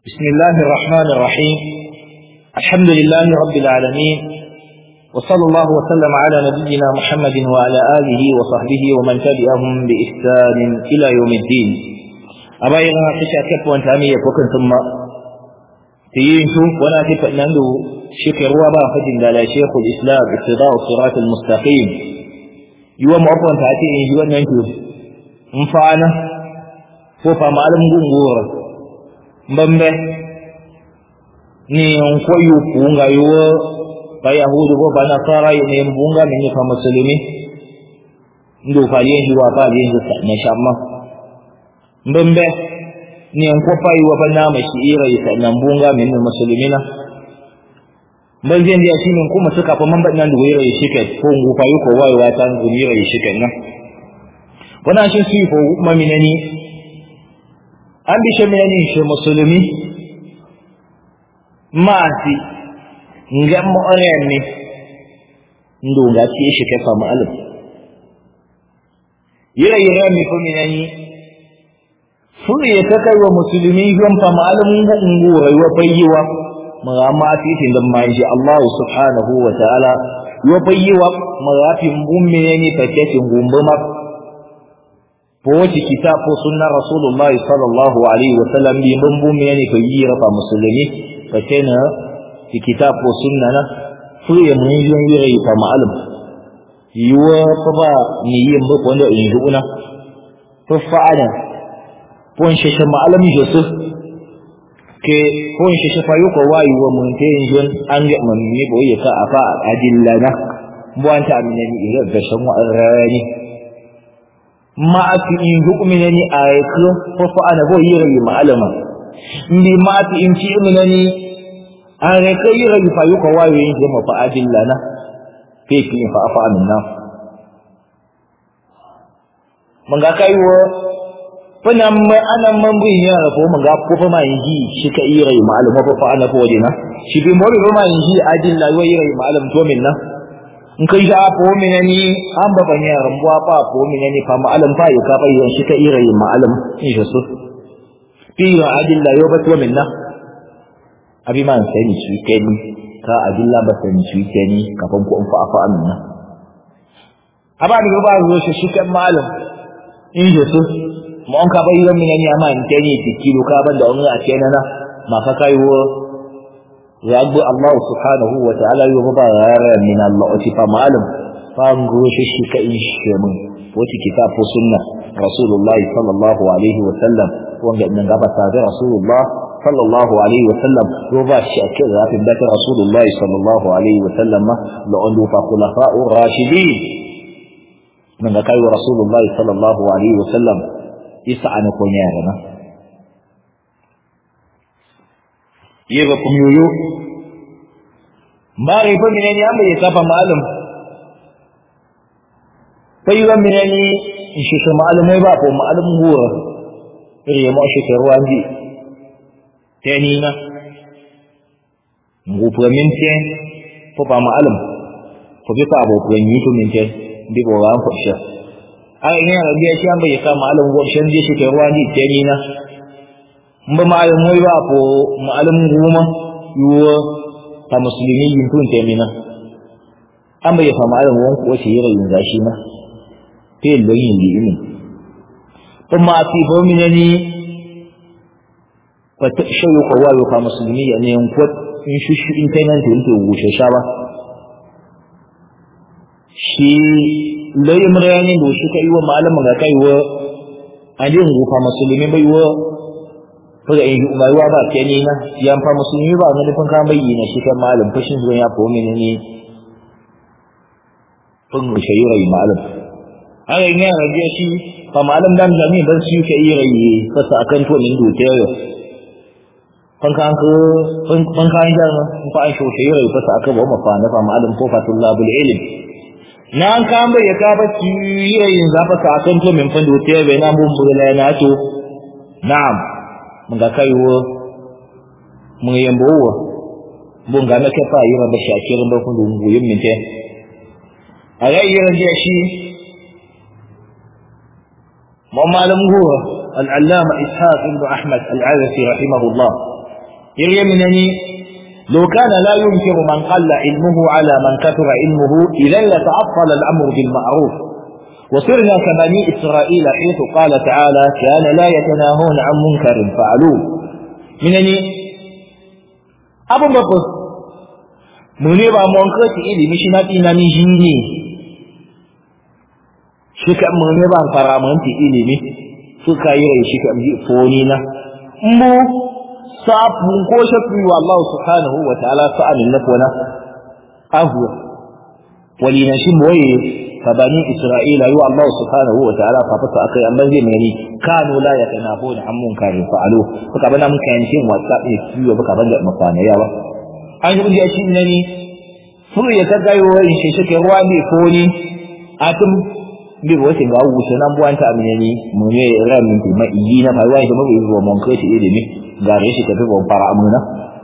بسم الله الرحمن الرحيم الحمد لله رب العالمين وصلى الله وسلم على نبينا محمد وعلى آله وصحبه ومن تبعهم بإحسان إلى يوم الدين أبا يغنى تشا كيف وانت أمية وكن ثم تيين شوف وانا تفع نندو شكر وابا فجن لا شيخ الإسلام اقتضاء الصراط المستقيم يوم أبوان تأتي يوم ننجو مفعنا فوفا معلم قنقورا mbambe ni nkwayo kuunga yuwo bayahudi bo banasara ne mbunga ne fa musulmi ndo faliyen shi wa faliyen shi na shamma mbambe ni nkwafa yuwa fa nama shi ira yi na mbunga min musulmina ban zai ndiya shi min kuma suka fa mamba nan da wira yi shike ko ngufa yuko wayo wa tan gumira yi shike nan wana shi su ko maminani an bi shi mene shi musulmi maasi ngam mo orenne ndu nga ci shi ke fama alim yira yira mi ko minani furu ya ta kai wa musulmi gon fama alim ngu ngu wa bayyiwa ma ma fi tin da ma ji Allah subhanahu wa ta'ala wa bayyiwa ma fi mbum minani take ngumbu ma fowace kitab ko sunnar rasulullahi sallallahu alaihi wa sallam bi mun bu me ne ko yi rafa musulmi fa kana ki kitab ko sunna na fu ya mun yi yi rai fa ma'alum yiwa fa ba ni yin ba wanda in yi una fa fa'ala pon shi shi ma'alum yusuf ke pon shi shi fa yuko wayi wa mun te yin an ga mun ne bo ya ka afa adillana bu anta amina ni ga shan wa rani ma ati in hukmina ni ayatu ko fa ana bo yira yi ma'alama ndi ma ati in ci mina ni are ka yira yi fa yu ko wayo yin jama fa adillana fe ki fa afa minna mun ga kai wo fana ma ana man bu yin yara ko mun ga ko fa ma yin ji shi ka yira yi ma'alama fa fa ana ko wajina shi bi mo bi ma yin ji adilla wa yira yi ma'alam to minna in kai ga ko mina ni an ba ban yaran buwa ba ko mina ni fa ma'alam fa ya ka bayyan shi ka ira yin ma'alam in shi su fi ya adilla yo ba to minna abi man sai ni shi kai ni ka adilla ba sai ni shi kai ni kafan ku an fa afa amina aba ni ba zo shi shi kan ma'alam in shi su mu an ka bayyan mina ni amma in kai ni tikilo ka ban da wani a kenan na ma ka kai wo yabu Allah subhanahu wa ta'ala yau ba yara min Allah wa tifa malam fango shi shi ka in shi mun wata kitab ko sunna Rasulullah sallallahu alaihi wa sallam wanda nan gaba ta da Rasulullah sallallahu alaihi wa sallam ko ba shi a cikin zafin da Rasulullah sallallahu alaihi wa sallam la on fa khulafa'u rashidin nan ga kai Rasulullah sallallahu alaihi wa sallam isa an ko yara na yeba kum yoyo mbare fa mineni amba ye kafa malum sai wa mineni shi shi malum mai ba ko malum gura ire mo shi ke ruwan ji tani na ngu pu min te fo ba malum fo bi ka bo ko ni to min te bi bo wa ko shi ai ne ga biya shi amba ye ka malum go shan ji shi ke ruwan ji tani na mba ma'alum wai ba ko ma'alum goma yuwa ta musulmi yin tun temina an bai fa ma'alum wan ko shi yira yin gashi na fe lo yin li ini to ma fi bo minani fa ta shayu ko wa ka musulmi ya ne ko in shi shi in kai nan to to gushe sha ba shi lo yin murani do shi kai wa ma'alum ga kai wa adin gufa musulmi bai wa kaga in umarwa ba ke ni na yan fa musulmi ba na nufin ka bayyana shi kan malam fashin zuwa ya fomi ne ne fun shayira yi malam haka in yana rage shi fa malam dan jami ban su ke yi rayi fasa akan to min dote yo fan kan ko fan kan jar ma fa an sho shayira yi fasa akan wa mafa na fa malam ko fatullabul ilm na an kan bai ka ba ci yi rayin zafa ka akan to min fan dote bai na mun bula na to na'am mun ga kaiwo mun yambo wo mun ga na kafa yi ba shakirin ba kun dungu yin minte a ga yi rage shi mu malam huwa al-allama ishaq ibn ahmad al-arafi rahimahullah يريمنني لو كان لا ينكر من قل علمه على من كثر علمه إذا لتعطل الأمر بالمعروف وصرنا كبني إسرائيل حيث قال تعالى كان لا يتناهون عن منكر فعلوه منني أبو بكر منيبا منكر إلي مش نتي نمي جيني شكا منيبا فرامنتي إلي مي suka yi rai shi kan foni na mu sabun ko shafi wa Allah subhanahu wa ta'ala sa'anin na kona ahuwa wali na shi moye fa bani isra'ila yi wa Allah subhanahu wa ta'ala fa fasa akai amma zai mai kanu la ya kana hona an mun kare fa'alu baka bana mun kayan shin whatsapp ne kiyo baka banda mafana yawa an yi ya shi ne ni furu ya ka gayo in shi shi ruwa ne foni atum bi ko tin ga wu sai nan buwan ta amine ni mu ne ran min ma yi na bai wai da mu yi ruwa mon kai ti ne ga re shi ka fi bon fara amuna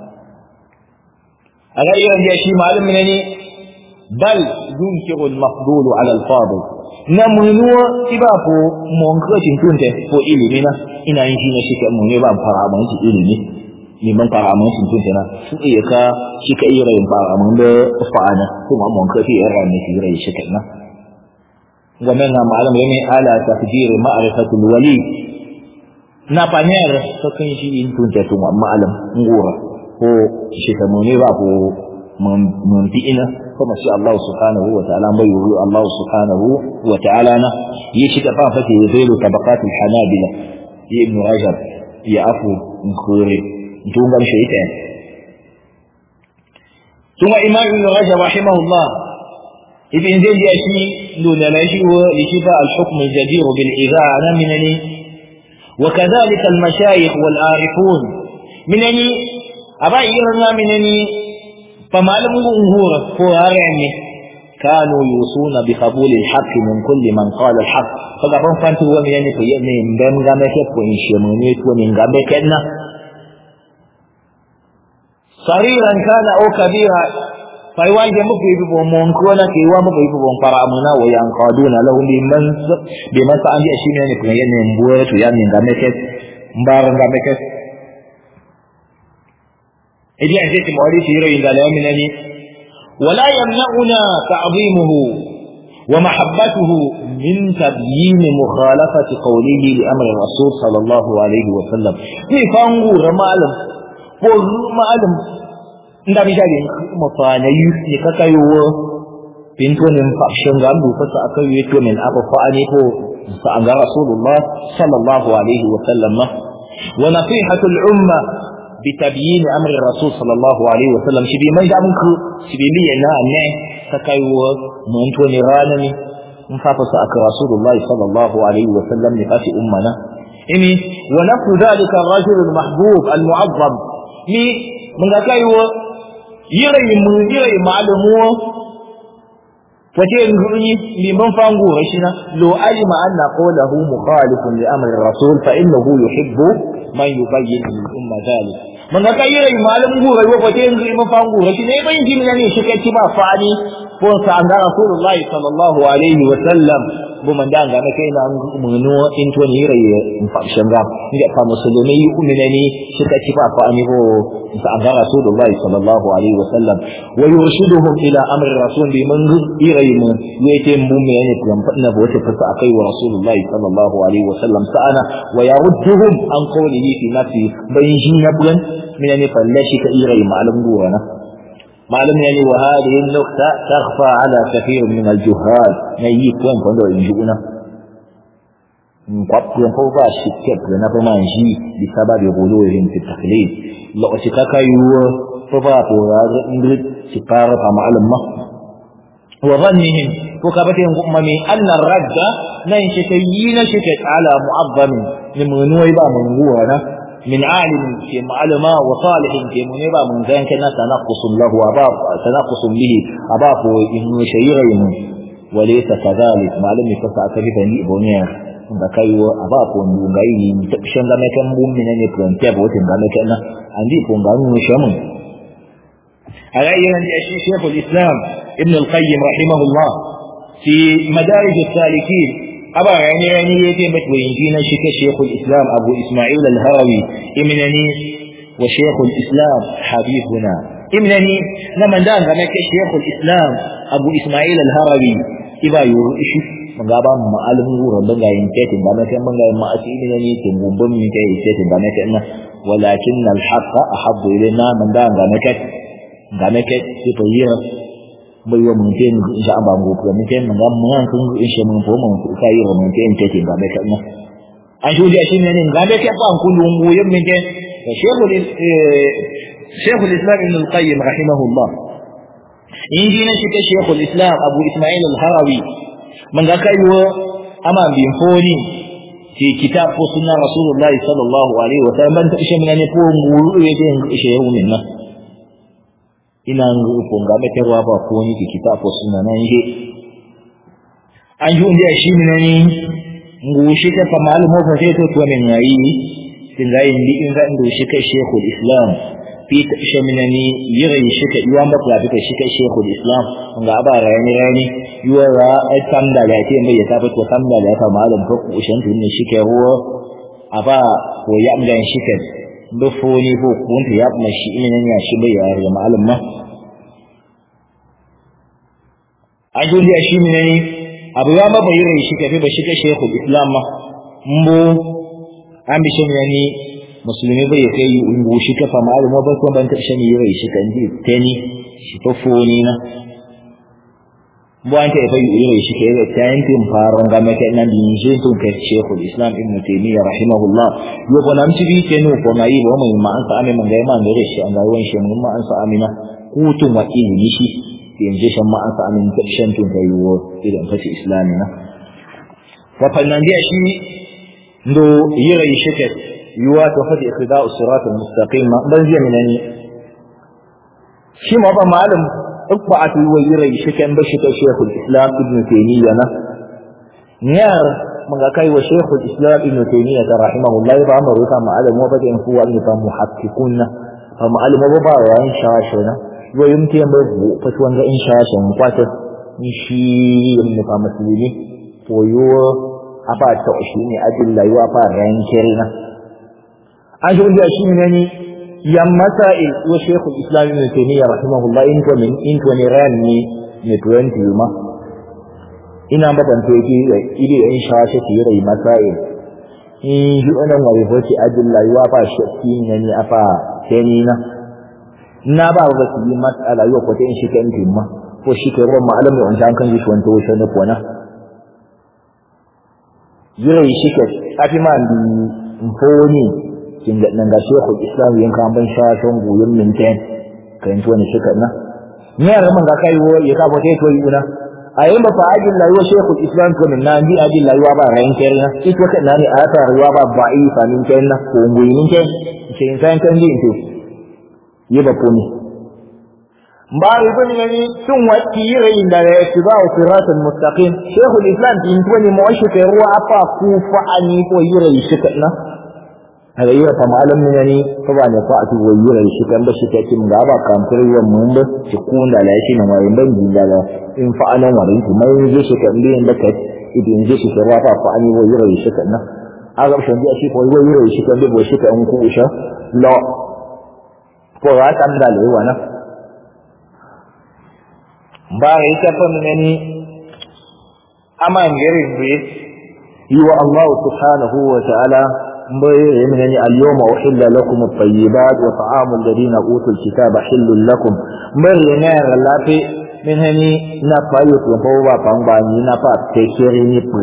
aga iya ya shi malum ne ni bal yunkiru al mafdul ala al fadil na mu nuwa iba ko mon kai tin tunte ko ilimi na ina yin shi ne shi ka mu ne ba fara amuna ti ilimi ni man fara amuna tin tunte na su iya ka shi ka iya rayin fara amuna da fa'ana kuma mon kai ti ran ne shi rai shi na ومنها معلم يعني على تقدير معرفة الولي نابانير سكن شيء انتون تتوم معلم نغورا هو شكموني بابو من بئنا كما شاء الله سبحانه وتعالى ما يقول الله سبحانه وتعالى يشك فافتي يذيل طبقات الحنابلة ابن رجب يعفو نخوري انتون قام شيئتين ثم إمام ابن رجب رحمه الله ابن زيد يأتي دون نجي لشفاء الحكم الجدير بالإذاعة منني وكذلك المشايخ والعارفون منني أبا إيرنا منني فما لم أنهور فوارعني كانوا يوصون بقبول الحق من كل من قال الحق فقبل فانت هو منني في من بين غامك وإن شمونيت ومن غامك صغيرا كان أو كبيرا fai wanje muku yi bibon mon ko na ke wa muku yi bibon fara amuna wa yan qaduna lahum bi man bi man sa'an ya shine ne kuma yana mbuwa to ya min ga meke mbaran ga meke idi an sai mawari shi rai da lamin ne wala yamna'una ta'zimuhu wa mahabbatuhu min tabyin mukhalafati qawlihi li amri rasul sallallahu alaihi wa sallam ni fangu ramalam ko malam nda mi jari mafana yu ni kaka yuwo pinto ni mfakshin ga mu fasa aka yi to min aka fa ani ko sa an ga rasulullah sallallahu alaihi wa sallam wa nasihatu al umma bi tabyin amri rasul sallallahu alaihi wa sallam shi bi man da mun ku shi bi li na ne kaka yuwo mun to ni rana ni in fa fasa aka rasulullah sallallahu alaihi wa sallam ni fasi ummana imi wa nafu dhalika ar-rajul al-mahbub al-mu'azzam ni mun ga kaiwo yirai mu yirai malamu wace nguni liman fangu rashina lo alima anna qawluhu mukhalifun li amri rasul fa innahu yuhibbu man yubayyin lil umma dhalik man ga yirai malamu rai wace liman fangu rashina ban ji ne shi kai ba fani ko sa an ga rasulullah sallallahu alaihi wa sallam bu man da ga na kai na munu in to ni rai in fa shanga inda fa musulmi yi umina ni shi kai ba fani ko عن رسول الله صلى الله عليه وسلم ويرشدهم الى امر الرسول بمن يريم يتم بوم يعني كم فنا بوت فساقي ورسول الله صلى الله عليه وسلم سأنا ويردهم عن قوله في نفسه بين جينا بلن من يعني فلاشي كإيري معلم دورنا معلم يعني وهذه النقطة تخفى على كثير من الجهال نيك وين فندو ينجونا kwabtuwan ko ba shi kek da na fi man shi bi sababi guluhin fi taklid lokaci ka kai ruwa ko ba ko ya ga ingrid shi fara fa ma'alim ma wa dhannihim ko ka bata yin kuma mi anna radda nan shi ta yi na shi ta ala mu'azzam ni mun wai ba mun guwa na min alim ke ma'alima wa salihin ke mun ba mun zan kana tanaqqusun lahu wa ba tanaqqusun bihi aba ko in shayira wa laysa kadhalik ma'alimi fa sa ka bi bani iboniya nga kaiwo aba ko ndunga ini shenga meke mbumi nene pronte abo wote nga meke na andi ko nga nu shamu ala yan shi shaykh al-islam ibn al-qayyim rahimahullah fi madarij al-salikin aba yani yani yake mata yin na shi ke shaykh al-islam abu isma'il al-harawi imnani wa shaykhul islam habibuna imnani na mandan ga nake shaykhul islam abu ismail al-harawi iba yuru ishi manga ba mu ma'alimin wurin banga yin tetin ba nake banga yin ma'asili ne ne tin gumbun mi kai tetin ba nake ina walakin al-haqq ahabbu ilayna mandan ga nake ga nake sai to yira bai wa mun tin insha Allah mu ko mun tin manga mun an kun insha mun ko mun kai yira mun tin tetin ba nake ina an shi da shi ne ne ga nake fa an kullu mu yin min tin shaykhul shaykhul islam ibn al-qayyim rahimahullah inji na shi ta shaykhul islam abu ismail al-harawi من ذاك أيوة أما بينفوني في كتاب سنة رسول الله صلى الله عليه وسلم من تأشي من أن يكون مولو يدين إشيه منا ina ngufon ga mata ruwa ba ko ni kitab ko sunna nan je an ju inda shi min ni ngushi ta fa malumo fa sai to to min yayi tin ga yin di in ga ndo shi kai shekul islam fi ta isha min ni yiri shi ka yuwan ba ka bi shi kai shekul islam ga ba rani rani yuwa ra ai tamda da ke mai ya tafi to tamda da ta malam ko kushin tun ne shi ke ruwa aba ko ya amdan shi ke do foni ko kun ya ma shi ina ne shi bai ya ga malam ma an ji da shi ne ne abu ya ma bayyana shi ke ba shi ke shehu islam ma mbo an bi shi ne ni musulmi bai kai ungu shi ka fa malam ba ko ban ta shi ne yi shi kan ji tani shi to foni na buwan ta ifai ire shi ke da tayin tin faron ga maka nan din shi tun ka Sheikhul Islam Ibn Taymiyyah rahimahullah yo ko nan tibi ke no ko mai ba mai ma an sa amin man ga ma da shi an ga wan shi mun ma an sa amina hutun wa ilimi shi yanzu shan ma an sa amin ta shan tun kai wo idan fa islami na wa fannan dia shi ndo ire shi ke yuwa to fa ikhda'u sirat al-mustaqim ban zai minani shi ma ba malam اطبعت ويري شكن بشك شيخ الإسلام ابن تيمية نيار من كاي وشيخ الإسلام ابن تيمية رحمه الله يبقى أمر يفهم على موبة هو أن يفهم محققون فما على موبة وإن شاشنا ويمكن بذو فتوان إن شاشا مقاتل نشي من فهم مسلمي ويو أفا تأشيني أدل يو أفا رانكرنا أجل أشيني yan masail wa shekul islam ibn taymiyyah rahimahullah in to min in to ne ran ni ne 20 ma ina ba ban to yake ide in sha shi ki rai masail in ji wannan wari hoci adilla yuwa fa shakki ne ni afa tani na na ba ba su yi masala yau ko ta in shi kan timma ko shi ke ruwan ma'alam ne wanda an kan ji shi wanda wuce ne ko na yirai shi ke afi ma ndi mfoni kinga nan ga shekul islam yin kan ban sha ton goyon minten kan to ne shika na ne ya man ga kai wo ya ka bote to yi una ayi ba fa ajin la yo shekul islam to min nan bi ajin la yo ba ran ker na ito ka nani a ta ruwa ba ba yi fa min ken na ko ngoyi min ken ce san kan din to yi ba kuni ba ibn yani tun wati rayin da ya tiba siratal mustaqim shekul islam din to ne mu shi kai ruwa afa ku fa ani ko yi rayi shika na daga yi ta malam ne ne ko ba ne ko a tuwo yi rai shi kan ba shi take mun ga ba kan kire yan mun ba shi kun da la shi na mai ban din da in fa anan wa rin mai je shi kan bin da kai idan je shi ka rafa fa an yi wa yi rai shi kan nan a ga shi shi ko yi yi rai shi kan da shi kan ku sha la ko ra kan da le wa na ba rai ta fa ne ni amma ngere bi yi wa Allah subhanahu wa ta'ala من اليوم أحل لكم الطيبات وطعام الذين أوتوا الكتاب حل لكم مرنا غلافي من هني نفا يتوفوا بانباني نفا تكيري نبن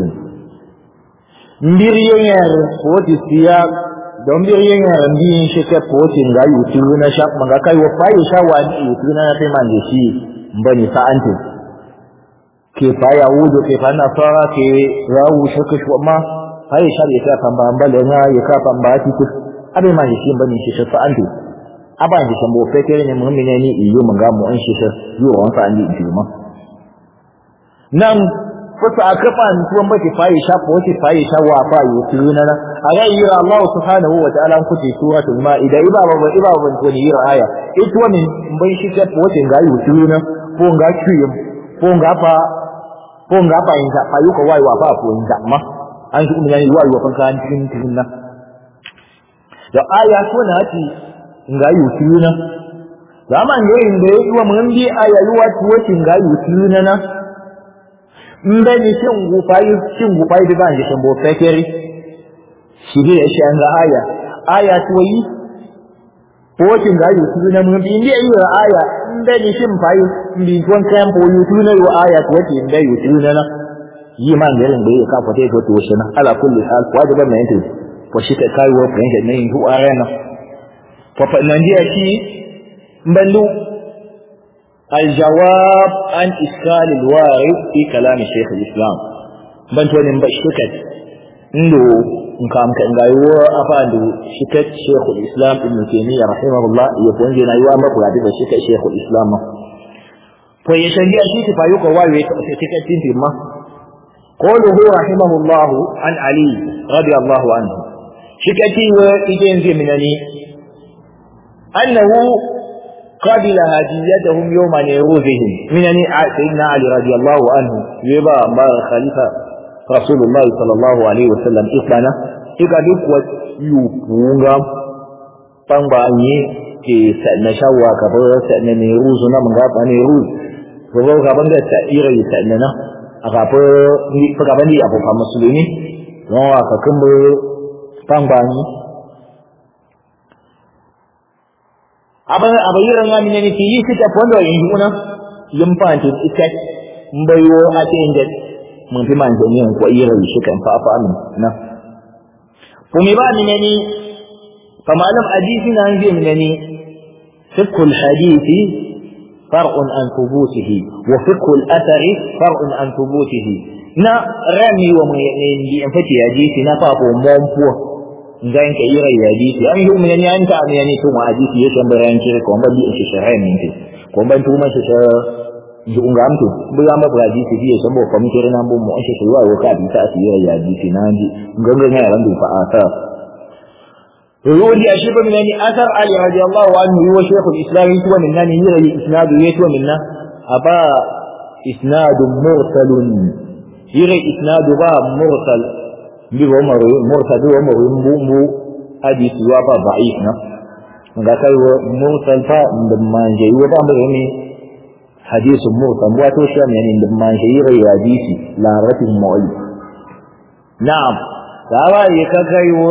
mbiri yer poti siya don mbiri yer mbiyin shike poti nga yutu na shak manga kai wa fayi shawani yutu na te manje shi mbani sa'ante ke faya wudo ke fana fara ke rawu shike shwama har ya shari'a ta kan ban bale na ya ka ban ba ti kus abai ma shi ban shi shi fa antu aban shi san bo fe ke ne mun ne ni iyo mun ga mu an shi shi yo wan fa andi ji ma nan fusa akafa an tuwan ba ki fayi sha ko ki fayi sha wa fa yi tuna na aga yira Allah subhanahu wa ta'ala ku ti suratul maida iba ba ba iba ban ko ni yira aya ito ne ban shi ta ko ti ga yi tuna ko ga kiyum ko ga fa ko ga fa in ga fa yuka wai wa fa ko in ga ma an shi umma yayi wayo kan kan cikin cikin nan da aya so na ci nga yutuna zaman yoyin da yi wa mun bi ayayi watu wati nga yutuna na mbe ni shin gufayi shin gufayi da ban jishin bo fekeri shi ne shi an ga aya aya tuwayi wati nga yutuna mun bi ndi yi aya mbe ni shin fayi mbi tuwan kayan po yutuna yo aya tuwati mbe yutuna na yi man garin da ya ka fate to to shi na ala kulli hal wajiban mai yanzu ko shi ta kai wa fahimta ne yin huwa rana fa fa nan dia shi mballu الجواب عن إشكال الوارد في كلام شيخ الإسلام بنت ولن بشكت عنده نكام كان غايو أفاندو شكت شيخ الإسلام ابن تيمية رحمه الله يكون جنا يوام بقى هذا شكت شيخ الإسلام فيشنجي أشيك فايوك وايو شكت تنتي ما قوله رحمه الله عن علي رضي الله عنه شكتي وإجين زي منني أنه قبل هديتهم يوم نيروزهم منني سيدنا علي رضي الله عنه يبا ما خليفة رسول الله صلى الله عليه وسلم إطلانا إذا دكوة يوبونغا فانباني ke na shawwa ka bar sa na ne ruzu na mun ga ne ruzu ko ga ban da ta ira ta na agapo ni pagabani apo kama muslimi no akakumbu pangbanyi aba abayira ngami ne ti yisi ta pondo yin una yimpanti ikat mbayo atende mun fi man jani ko ira shi kan fa fa amin na kuma ba ni ne fa malam hadisi na ngi ne ni fiqh hadisi فرع عن ثبوته وفقه الأثر فرع عن ثبوته نا رمي ومن ينفتي حديثي نا فاقو مومبو ngan ka yira hadisi an yi mun yani an ta mun yani tun hadisi yake bayan kire ko ban bi shi sharai min ti ko ban tu ma shi sha ji unga amtu bu ya ma hadisi biye san bo kam kire nan bo mu an shi shi wa ka bi ta asiri hadisi na ji ngan ga ran du fa asa يقول لي أشرب من أن أثر علي رضي الله عنه هو شيخ الإسلام يتوى منا يرى الإسناد يتوى منا أبا إسناد مرسل يرى إسناد با مرسل بيبو مرسل بيبو مرسل حديث وابا ضعيف نا ga kai wa mursal fa da manje wa ba mu ne hadisin mursal wato shi ne da manje yi hadisi la ratin mu'allif na'am da ba yi ka kai wa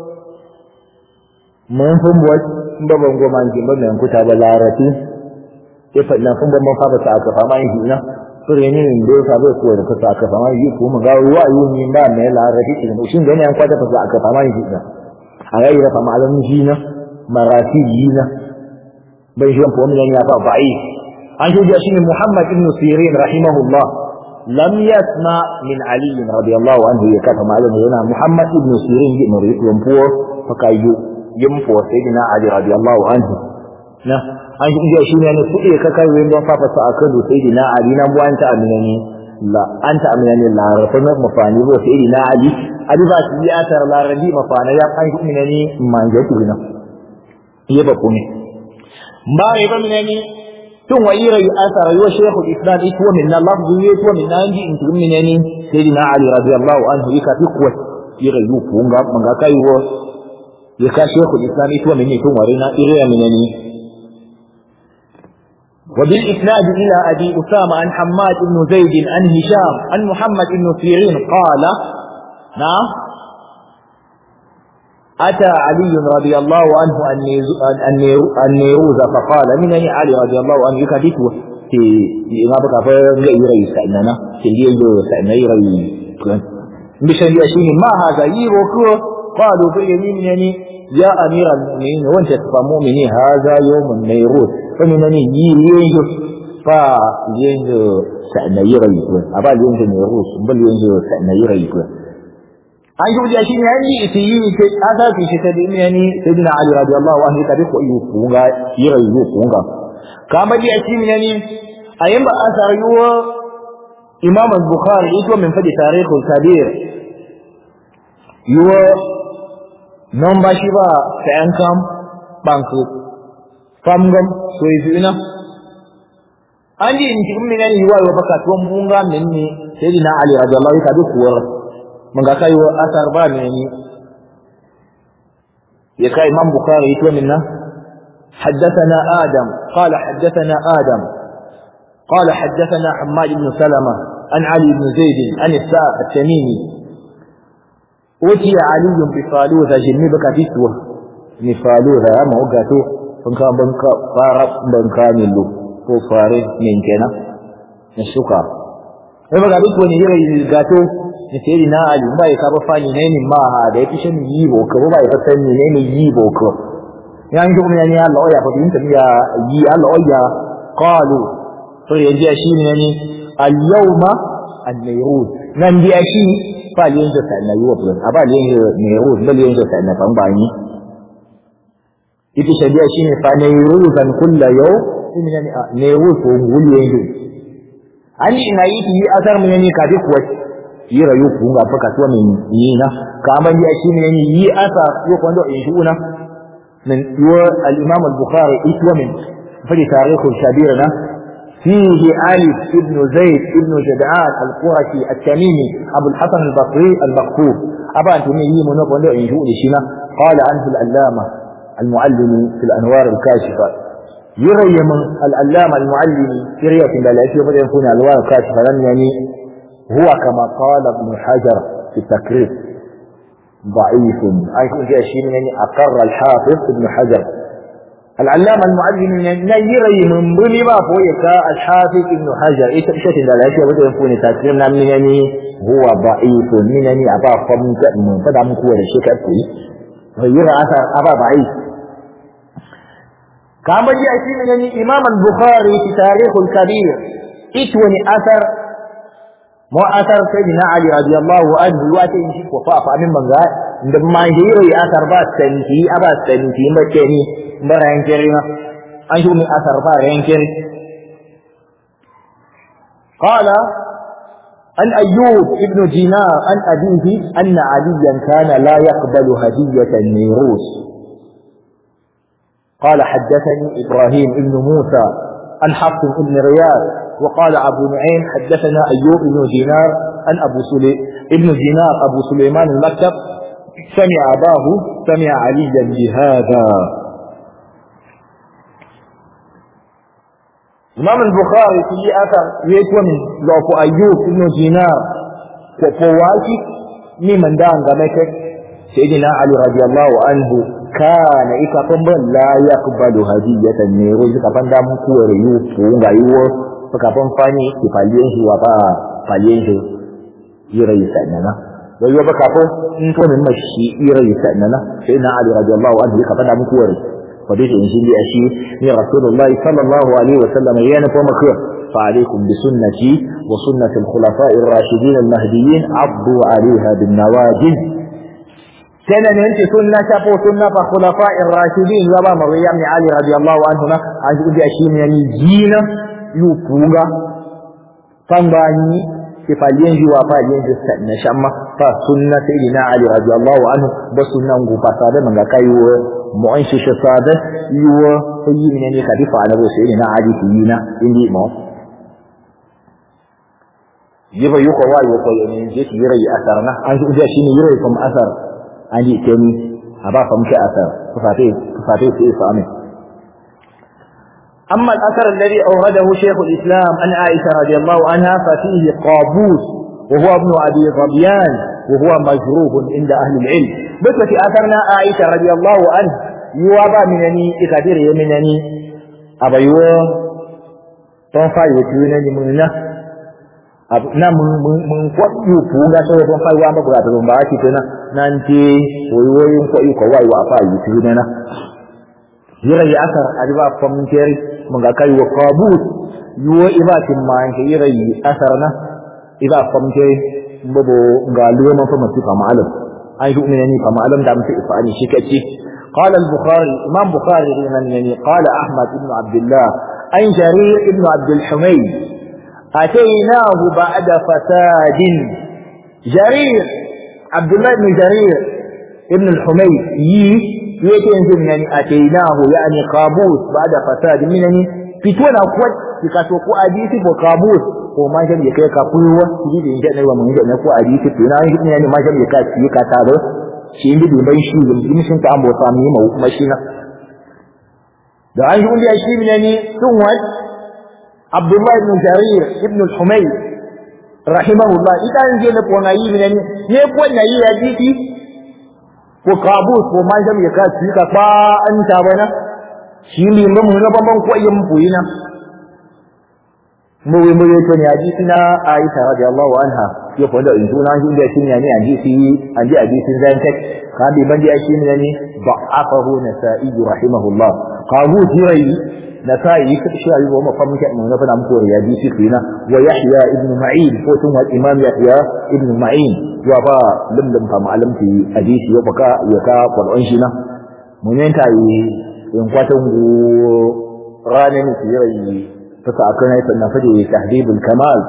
mun fun buwa ba ban goma ji ba mai kuta ba larati ke fa na fun ban fa ba ta aka fama yi na sure ne ne da ka bai kuwa da ka aka fama yi ko mun ga ruwa yi ni ba mai larati shi ne shin gane an kwata fa aka fama yi na a ga yi fa malam ji na marati yi na bai shi ko mun ya fa ba'i an shi shi ne Muhammad ibn Sirin rahimahullah lam yasma min Ali radiyallahu anhu ya kafa malam yana Muhammad ibn Sirin ibn Riyad ko fa kayu yin fo sayyidina Ali radiyallahu anhu na an ji shi ne ne kuɗe ka kai wani don fafa sa akan da sayyidina Ali nan buwan ta amina ne la anta amina ne la rafa na mafani bo sayyidina Ali Ali ba shi ya tar la rabi mafana ya kan shi ne ne manje ku na iya ba kuma ba rai ba ne ne tun wa ira asar yo shaykhul islam ito min na lafzu yo to min nan ji in tun ne ne sayyidina Ali radiyallahu anhu yaka fi kuwa ira yu kunga manga kai wo ya ka shehu islami to mene tun ware na iriya minani وبالإسناد إلى أبي أسامة عن حماد بن زيد عن هشام عن محمد بن سيرين قال نعم أتى علي رضي الله عنه النيروز فقال من أي علي رضي الله عنه يكادته في ما بقى فغير يسألنا في الليل يسألنا يري بشأن يشين ما هذا يروكو قالوا في اليمين يعني يا أمير المؤمنين وانت مؤمنين هذا يوم النيروز فمنني يريد فا ينجو سأنا يري أبا ينجو نيروز بل ينجو سأنا يري an yi shi ne an yi isi yi ke aka fi shi ta dini yani sayyidina ali radiyallahu anhu ka ko yi kunga yira yi kunga kama ji shi ne yani ayin ba asar yuwa imam al-bukhari ito min fadi tarikh al-kabir yuwa non ba shi ba ta yan kam banku famgam so yi ina an ji in cikin min yani yuwa yuwa baka tuwon bunga min ne sayyidina ali radiyallahu anhu ka bi kuwar mun ga kai asar ba ne ni ya kai imam bukhari ito min na حدثنا آدم قال حدثنا آدم قال حدثنا حماد بن سلمة عن علي بن زيد عن الساء التميمي أتي علي بفالوذة جنبك تسوى نفالوذة أما وقته فنكا بنكا فارق بنكا نلو فارق من كنا نشكا sai baka duk wani irin gato da sai na ali ba ya kaba fani ne ni ma ha da yake shin yi bo ko ba ya san ne ne yi bo ko ya yi kuma ne Allah ya fa bin ya yi Allah ya qalu to yanzu shi ne ne al yawma an nayrud nan biya shi fa yin da sai na yi wa bulan aba ne nayrud bal yin da sai na ban bani ita shadiya shine fa nayruzan kullu yau in ne nayrud ko nguli yanzu an ina yi yi asar mu ne kafi kuwa yi rayu ku ga fa kasuwa min yi na ka man ya shi ne yi asa yo kwando in shi una min yo al imam al bukhari itwa min fi tarikh al shabir na فيه علي بن زيد بن جدعان القرشي التميمي ابو الحسن البصري المكتوب ابا انت مي من وندو ان شو شينا قال عنه العلامه المعلم في الانوار الكاشفه يري من العلامة المعلم في رية لا يشوف يكون الوان كاشفة لم يعني هو كما قال ابن حجر في التكرير ضعيف أي يكون في شيء يعني أقر الحافظ ابن حجر العلامة المعلم يعني يري من بني ما فويك الحافظ ابن حجر إيش إيش لا يشوف يكون تكرير من يعني هو ضعيف من يعني أبا فمك من فدام كور الشيء كأكوي يرى أثر أبا ضعيف كما جاء في من الإمام البخاري في تاريخ الكبير اتوني أثر مو أثر سيدنا علي رضي الله عنه واتي شيء وفاء فأمن من قال عندما يجيري أثر بعد سنتي أبا سنتي مكاني برهن كريمة أنشو من أثر برهن كريم قال عن أيوب ابن دينار عن أبيه أن عليا كان لا يقبل هدية النيروس قال حدثني إبراهيم بن موسى عن حفص بن رياض وقال أبو نعيم حدثنا أيوب بن دينار عن أبو سلي ابن دينار أبو سليمان المكتب سمع أباه سمع عليا بهذا إمام البخاري في أثر يكون لو أيوب بن دينار وفواتي ممن دان سيدنا علي رضي الله عنه kana ika pamban la yaqbalu hadiyatan ne ro suka fanda mun kuware yu ko ga yiwo suka fan fani ki faliyen shi wa ba faliyen shi yira yi sanana wai yo baka ko in to min mashi yira yi sanana sai na ali radiyallahu anhu ka fanda mun kuware fa dai in shi shi ni rasulullahi sallallahu alaihi wasallam yana ko makiyar فعليكم بسنتي وسنة الخلفاء الراشدين المهديين عضوا عليها بالنواجذ كان ينتي سنة شافوا سنة فخلفاء الراشدين زبا مريم بن علي رضي الله عنهما عن يقول أشياء يعني جينا يوكوغا فنباني كفالين جوا فالين جسنا شما فسنة سيدنا علي رضي الله عنه بسنة نقوبة صادة من كايو معيش شصادة يو هي من يعني خليفة على بو سيدنا علي فينا إندي مو يبا يوكو واي وكو يعني جيت يري أثرنا عن يقول أشياء يري كم أثر an ji ke ni a ba fa muke asar kufate kufate su isa amin أما الأثر الذي أورده شيخ الإسلام عن عائشة رضي الله عنها ففيه قابوس وهو ابن أبي ظبيان وهو مجروب عند أهل العلم بس في أثرنا عائشة رضي الله عنه يوابا منني إقدر يمنني أبا يو تنفع يتونني مننا na mun kwaɗi fuga sai ban fai wa ba ga da ba ki tana nan ce woyoyin kwaɗi ko wai wa fa yi tuna na yira ya asar adiba fam keri mun ga kai wa qabut yuwa ibatin ma ke yira yi asar na iba fam keri mbabo ga luwa man fa mati fa ma'alam ai duk ne ni fa ma'alam da mutu ifani shi kace قال البخاري امام بخاري يعني قال احمد بن عبد الله عن جرير بن عبد الحميد أتيناه بعد فساد جرير عبد الله بن جرير ابن الحميد يي يتنزل يعني أتيناه يعني قابوس بعد فساد من يعني فتونا قوات يكاتوكو أديسي وقابوس وما جم يكي كفوة تجد إن جاء نيوى من جاء نكو أديسي فتونا يعني ما جم يكاتي يكاتارو شيء دي بين شيء يمكن شنت أمو سامي مو مشينا da an yi ya shi ne ni sun wa Abdullah ibn Jarir ibn al-Humayr rahimahullah ita an je na ko na yi ne ni ne ko na yi ya diki ko kabus ko man jam ya ka shi ka ba an ta bana shi ne mun mun ban ban ko yin buyina mu mu to ne hadisi na Aisha radiyallahu anha ya fa da injuna shi da shi ne ni hadisi an ji hadisin zan tek ka bi ban ya shi ne ni da'afahu nasa'i rahimahullah qabu jirai nasa'i ka shi ayi wa mafam ke mun fa nam ko ya hadisi kina wa yahya ibn ma'in ko tun wa imam yahya ibn ma'in wa ba limlim fa ma'alim fi hadisi ya baka ya ka qur'an shi na mun yanta yi in kwatan go ranin jirai فسأكون فنفجه تهذيب الكمال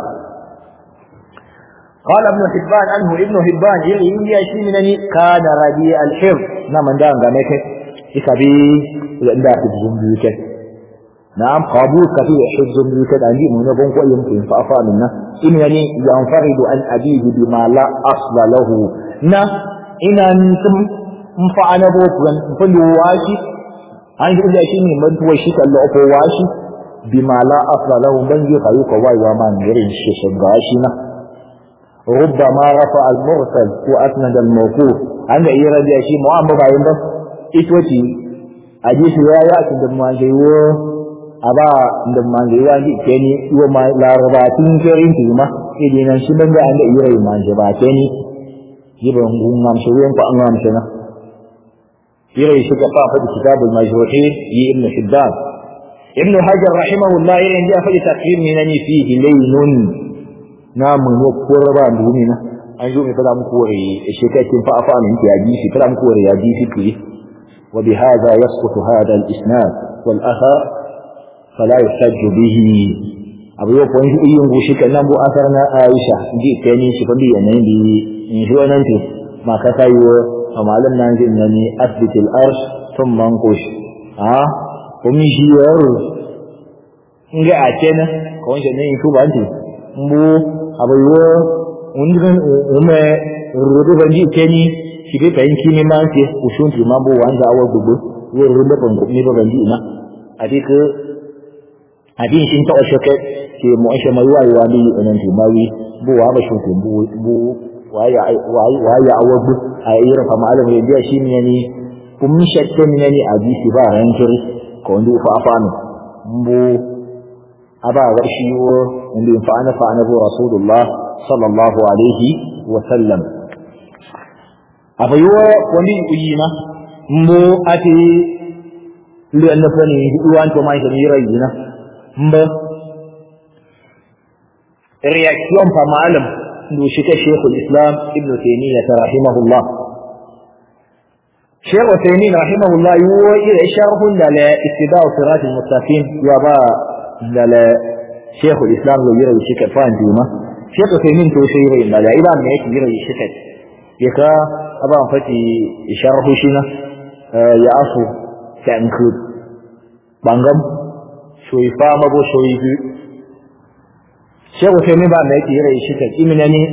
قال ابن حبان عنه ابن حبان يلي إنجي أشيمنني كان رديء الحفظ نعم من دام غامك إكبي لأن داخل جنبيك نعم قابوس كفي حفظ جنبيك عندي من يبون قوي يمكن فأفا منا إنني ينفرد عن أبيه بما لا أصل له نا إن أنتم مفعنا بوكوان مفلو واشي عندي إنجي أشيمني من توشيك اللي أفو واشي bima la asla lahu ban yi kayu ka waiwa ma irin shi shiga shi na rubbama rafa al mursal ko asnad al mawquf an ga ira da shi mu'amma bayin ba ito ci hadisi ya ya kin da ma ga yo aba da ma ga ya ji ke ni yo ma larabatin kerin ti ma idin nan shi ban ga an da ira ma je ba ke ni yiban gungam shi wen ko an ngam shi na ira shi ka fa fa kitabul majruhin yi ibn hibban ابن حجر رحمه الله إن جاء في تقرير منني فيه لين نام نكور باندونينا أنجوم فلا مكوري الشكاية فأفا من تياجيسي فلا مكوري ياجيسي فيه وبهذا يسقط هذا الإسناد والأثر فلا يحتج به abu yau kwan shi yin gushi kan nan bu asar na Aisha ji tani shi fa biya nan bi in shi wannan ce ma ka kai wa amalan nan ji nan ni asbitil arsh thumma ankush a kuma shi yaro in ga a ce na kawai shi ne in tuba ce mbu abai wo undiran ume rudu ban ji ce ni shi bai fahim kimi ma ce ushun ti ma bu wanda awa gugu wo rudu ban ku ni ban ji na adika adin shin ta oshe ke ke mu oshe mai wayi wani nan ti mawi bu wa ba shun ti bu bu waya waya waya awa gugu a irin fa malamin ya shi ne ni kun shakke ne ni a ji ba ran kiri ko ndu fa afanu mbu aba wa shi wo ndu fa ana fa ana rasulullah sallallahu alaihi wa sallam aba yo wani uyina mbu ati lu an fani duwan to mai kan yira yina mba reaction fa malam ndu shi ka shaykhul islam ibnu taymiyyah rahimahullah شيخ وثيمين رحمه الله يوى إلى شرح لا اتباع صراط المستقيم وبا لا شيخ الإسلام لو يرى الشكل فان ديما شيخ وثيمين تو شيء لا لا إلى ما يكي يرى الشكل يكا أبا فتي شرح شنا يا أفو تأنكود بانغم شوي فاما بو شوي بي شيخ وثيمين بعد ما يكي يرى الشكل إمنني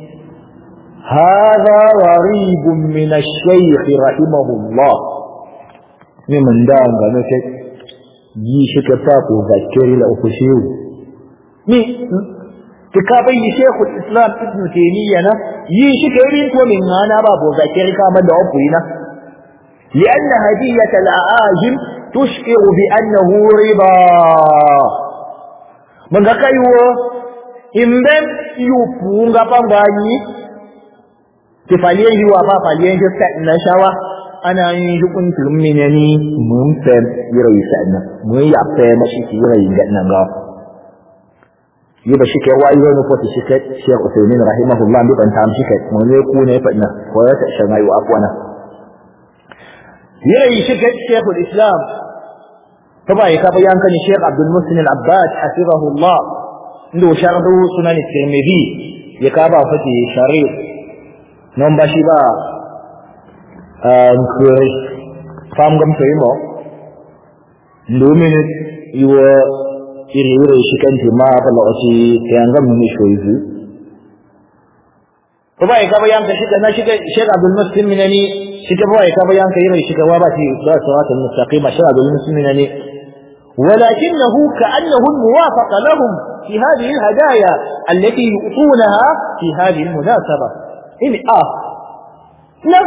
هذا غريب من الشيخ رحمه الله من دام غنك yi shi ka sa ko zakiri la uku shehu ni kitabai shekul islam ibn taymiya na yi shi ka irin ko min hana ba ko zakiri ka man da uku ina لأن هدية الأعاجم تشعر بأنه ربا من كايو إمبم يوبونغا بانغاني ki faliyan yi wa fa faliyan shi sa na shawa ana yin shi kun tulmi ne ni mun fa yira yi sa na mun ya fa mashi ki yira yi ga nan ga yi ba shi kai wa yi ne ko shi kai Sheikh Uthaymeen rahimahullah bi ban ta shi kai mun ne ku ne fa ina ko ya ta shan ayu afwana yira yi shi kai Sheikh Islam fa ba ka bayan kan Sheikh Abdul Muslim Al-Abbad hafizahullah ndo sharhu sunan Tirmidhi ya ka ba fati sharif non ba shi ba nkuri fam gam sai mo domin yiwo iri iri shi kan ti ma ba lo shi kan gam ni shoyi ko bai ka bayan ka shi na shi Sheikh Abdul Muslim minani shi ka bai ka bayan ka iri shi ka wa ba shi ba siratul mustaqima Sheikh Abdul Muslim minani ولكنه كأنه الموافق لهم في هذه الهدايا التي يؤتونها في هذه المناسبة إن آه لا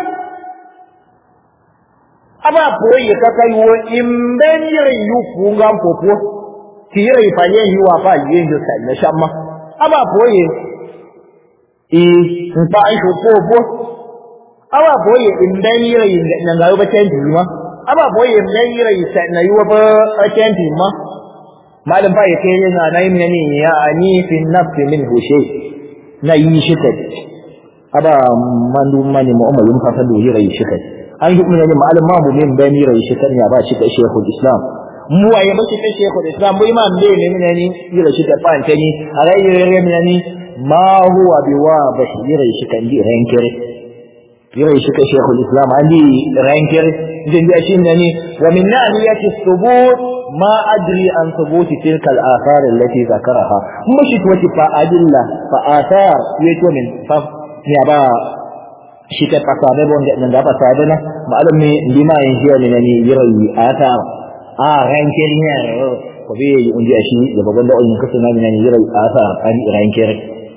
أبا بوي كاكايو إمبن يريو فونغام فوفو تيري فالين يوافا ينجو سنة شاما أبا بوي إيه نفعيش فوفو أبا بوي إمبن يريو نغايو بتنجي ما aba boye nan yira yisa na yuwa ba atenti ma malam ba ya kai yana na yin ne ya ani fi nafsi min hushe na yi shi kai aba mandu mani mu'ammal mun fasa da yira shi kai an yi mun ne malam ma mu min ban yira shi kai ya ba shi kai shekul islam mu waye ba shi kai shekul islam mu imam ne ne ne yira shi kai fa antani a ga yira ne ne ma huwa biwa ba shi yira shi kan di rankere yira shi kai shekul islam an di rankere جنجاشين يعني ومن ناحية الثبوت ما أدري عن ثبوت تلك الآثار التي ذكرها مشت وتفا أدلة فآثار يتو من فف نيابا شكا فصابة بون نندا فصابنا معلوم لما ينجي لنني يري آثار آه رانكير يعني وفي ينجي أشي لبابن دعو ينكسنا من يري آثار أن رانكير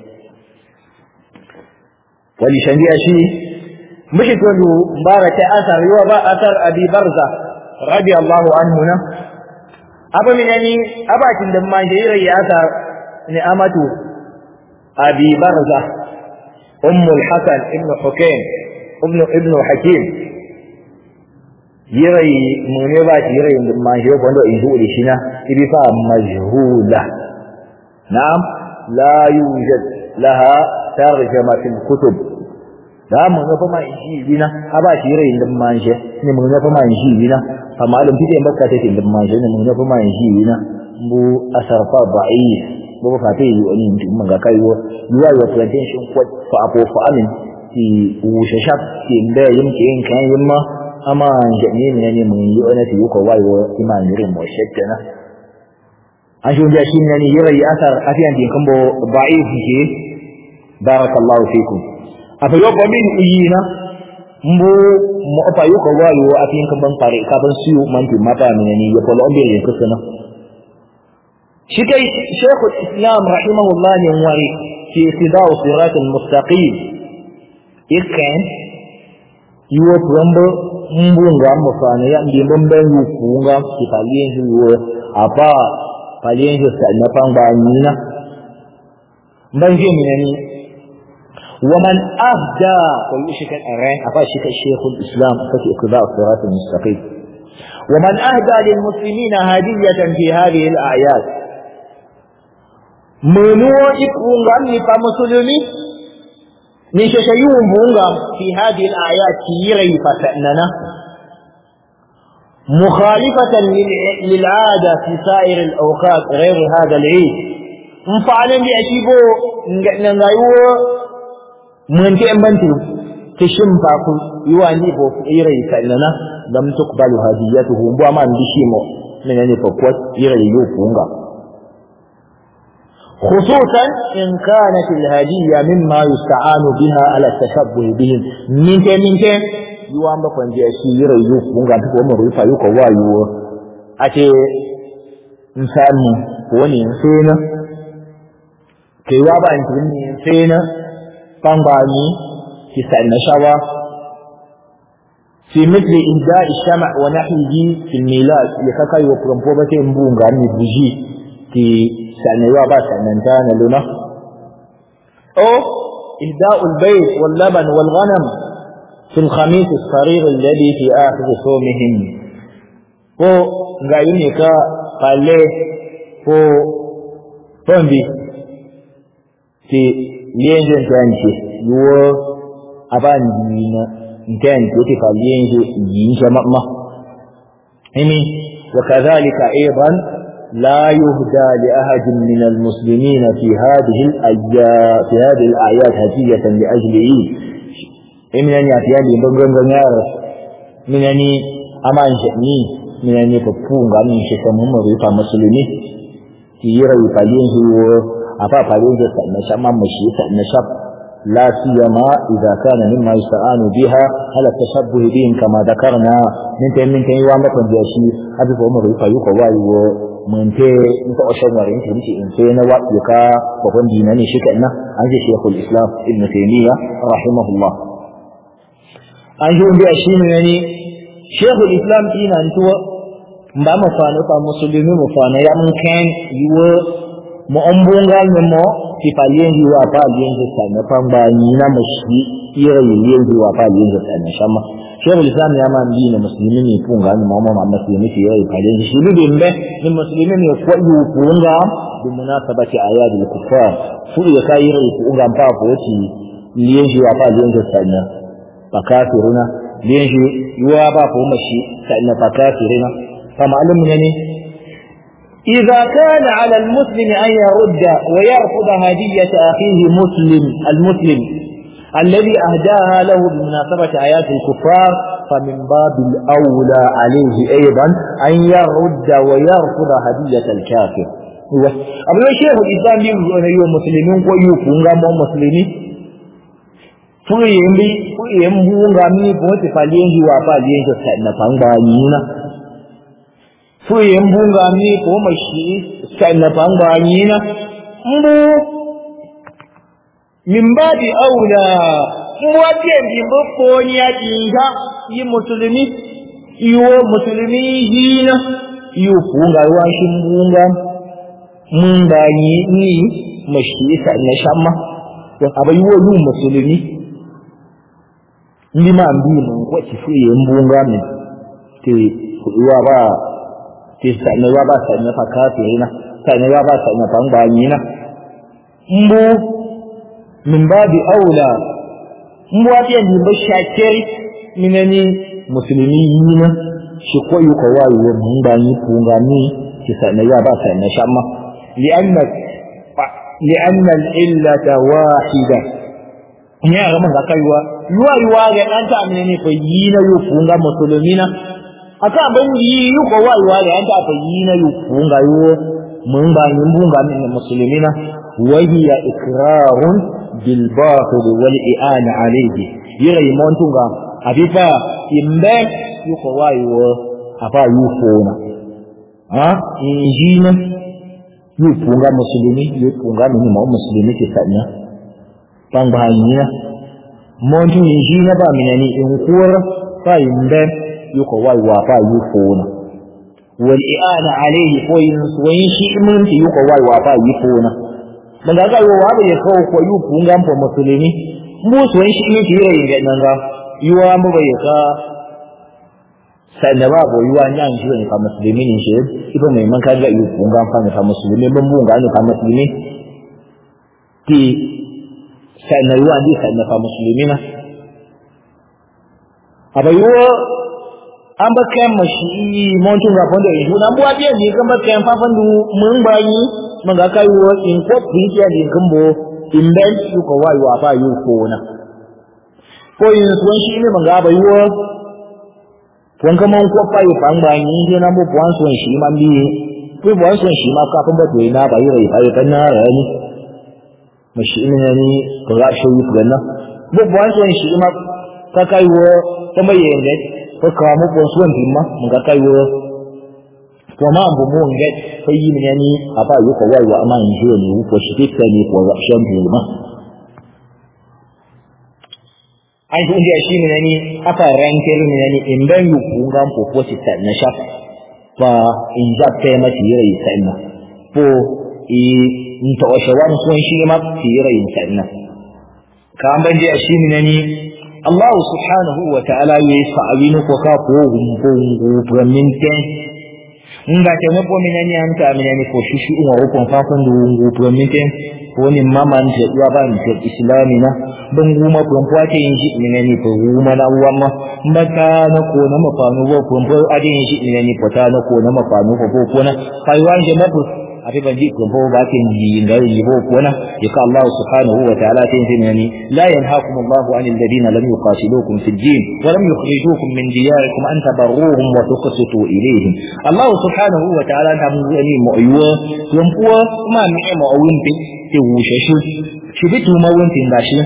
ولشنجي أشي مش تقولوا مبارك أثر يوبا أثر أبي برزة رضي الله عنه أبا من يعني أبا عندما جيري أثر نعمة أبي برزة أم الحسن ابن حكيم ابن ابن حكيم يري من يبات يري ما يجيب عنده يقول شنا إبفا مجهولة نعم لا يوجد لها ترجمة في الكتب da mun ga fama shi bina a ba shi rai din manje ne mun ga fama shi bina fa malum fide bakka take din manje ne mun ga fama shi bina bu asarfa ba'i bu fa ta yi wani mutum mun ga kai wo yuwa yo plantation ko fa apo fa amin ti wushe shap ti inda yin ki yin kan yin ma amma ne ne ne mun yi wani ti ko wai wo iman ne mo shekka na an shi da shi ne ne yira yi asar afiyan din kan bo ba'i ke barakallahu fikum afa yoko min uyina mbu mo afa yoko wayo afin kan ban fare ka ban siyo man ti mata min ni ya polo ombe yin kusana shi kai shaykh islam rahimahullah ne wari fi ittiba'u sirat al-mustaqim ikan yuwo prambo mbu nga mo fana ya ndi mbembe yu kunga ki palien yuwo apa palien yu sa na pangba nina mbanje minani ومن أهدى ويشك الأرين أفاشك الشيخ الإسلام ففي اتباع الصراط المستقيم ومن أهدى للمسلمين هدية في هذه الأعياد منو يكون فمسلمي نششيون بونغا في هذه الآيات كيري فتأننا مخالفة للعادة في سائر الأوقات غير هذا العيد مفعلا بأشيبو نغايو mun ke bantu ke shimfa ku yiwa ni bo ire sallana lam tuqbalu hadiyatuhu bo ma ndishi mo menene fa kwat ire yu kunga خصوصا إن كانت الهدية مما يستعان بها على التشبه بهم من كان من كان يوان بكون جي أشي يرى يوف بونغا تكو أمر يفا يوكو وايو أتي إنسان وني إنسان كي وابا إنسان طنباني في سألنا شوا في مثل إهداء الشمع ونحوه في الميلاد يكاكاي وبرمبوبة مبونغا نبوجي في سألنا يوابا سألنا انتانا لنا أو إهداء البيت واللبن والغنم في الخميس الصغير الذي في آخر صومهم ko ga yi ne ka kalle ko tombi ke lienje ntanche yuwo abandi na ntanche ke fa lienje yinja mamma imi وكذلك أيضا لا يهدى لأحد من المسلمين في هذه الأيام في هذه الأعياد هدية لأجله من أن يأتيان بمبنغ من أن أمان شأني من أن يفقون عن شكمهم رفع مسلمين يرى يفعلين هو afa farin da sa na shamma mashi sa na shab لا سيما إذا كان مما يستعان بها على التشبه بهم كما ذكرنا من تين من تين وامك من جاشي أبي فهم ريقا يقوى وايو من تين انت أشهر مرين تين تين تين وقتك وفن ديناني شكأنا عن شيخ الإسلام ابن تيمية رحمه الله أنجون بأشين يعني شيخ الإسلام إينا أنتوا mba mafana pa musulmi mafana ya mun kan yiwo mo ombunga mo ti palienji wa palienji sana pamba nyina mushi ira yilienji wa palienji sana shama shehu lislam ya man dina muslimi ni punga ni mama mama muslimi ti ira palienji shibi bimbe ni muslimi ni kwa yu punga bi munasabati ayadi al-kuffar fu ya kai ira punga mpapo ti lienji wa palienji sana pakafiruna lienji yuwa ba ko mashi sana pakafiruna فمعلوم يعني إذا كان على المسلم أن يرد ويرفض هدية أخيه مسلم المسلم الذي أهداها له بمناسبة آيات الكفار فمن باب الأولى عليه أيضا أن يرد ويرفض هدية الكافر أبو الشيخ الإسلام يقول أن مسلمين ويكون غام مسلمين fuyembi fuyembunga mi pote palienji wa palienji sana panga nyina fuye mbunga mi ko mashi sanna pangwa nyina mbu mimbadi aula mwaje mbimbo ponya jinga yi musulmi iwo musulmi hina yu funga wa shi mbunga munda ni ni mashi sanna shamma aba yiwo yu musulmi ndi ma mbi mun ko ci fuye mbunga mi te kuwa ba ti sanya ba ba sanya fa kafirina sanya ba ba sanya fa nganyina mbu min babi aula mbu ati ndi mbo shakeri minani muslimi yina shi ko yuko wayi wa munganyi pungani ti sanya ba ba sanya shamma lianna lianna al-illata wahida nya ga man kaiwa yuwa yuwa ga dan ta amene fa yina yu punga muslimina aka ban yi yi ko wai wai an ta fa yi na yu kunga yo mun ba yin bunga min muslimina wa hiya ikrarun bil batil wal i'an alayhi yira imon tunga abifa imbe yu ko wai wo afa yu fona ha injina yu punga muslimi yu punga min mo muslimi ke sanya pangba yina montu injina ba minani in kuwar fa imbe yuko wai wa fa yufuna wal i'ana alayhi ko yin suwayin shi mun ti yuko wai wa fa yufuna dan ga ga wa ba ya ko ko yufu ngam po musulmi mu suwayin shi mun ti yira yin nan ga yuwa mu ba ya ka sanna ba bo yuwa nyan shi ne fa musulmi ne shi ibo mai man ka ga yufu ngam fa ne fa musulmi ban bu ga ne fa musulmi ti sanna yuwa ndi sanna fa musulmi na abayuwa an ba kayan mashi montun rafon da ihu nan buwa biyan ne kan ba kayan fafan du mun bayi mun ga kai wo in ko biya ne kan bo in ben su ko wayo a ba yu ko na ko in suwan shi ne mun ga ba yu kun ka mun ko fa yu fan ba ni je nan bo buwan suwan shi man bi ko buwan suwan shi ma kafin ba to ina ba yi rai fa kan na rani mashi ne ni ko ga shi yu ganna bo buwan suwan shi ma ka kai wo ta mai yende ko ka mu ko suwan dimma mun ga kai wo to ma bu mu nge ko yi min yani aba yu ko wai wa ama in jiyo ni ko shi ta ni ko ga shan bu ma ai ko ndi shi min yani aka rankel min yani in ban yu ku ngam ko ko ci ta na shafa fa in ja ta ma ti yi sai na ko i in ta washe wani suwan shi ma ti yi sai na ka an ban je shi min yani Allah subhanahu wa ta'ala ya yi sa'abi na ko ka ko gumbo min ten nga te mo pomi na nyam ta mi ni ko shishu wa ko fa ko ndu ngu min ten ko ni mama nje ya ba ni te islami na ban guma ko kwa te yin shi mi ni ko guma na uwa ma mbaka na ko na mafanu wo ko ko ade yin shi mi ni ko ta na ko na mafanu ko ko ko na kai wan je mabu abi ban ji ko bo ba ke yi ngai yi bo ko na yaka Allah subhanahu wa ta'ala tin tin yani la yanhaakum Allah 'anil ladina lam yuqatilukum fid din wa lam yukhrijukum min diyarikum an tabarruhum wa tuqsitu ilayhim Allah subhanahu wa ta'ala ta mu ni mo yuwa yon puwa kuma mi mo awin pe ti wushe shi shi bitu ma won tin dashi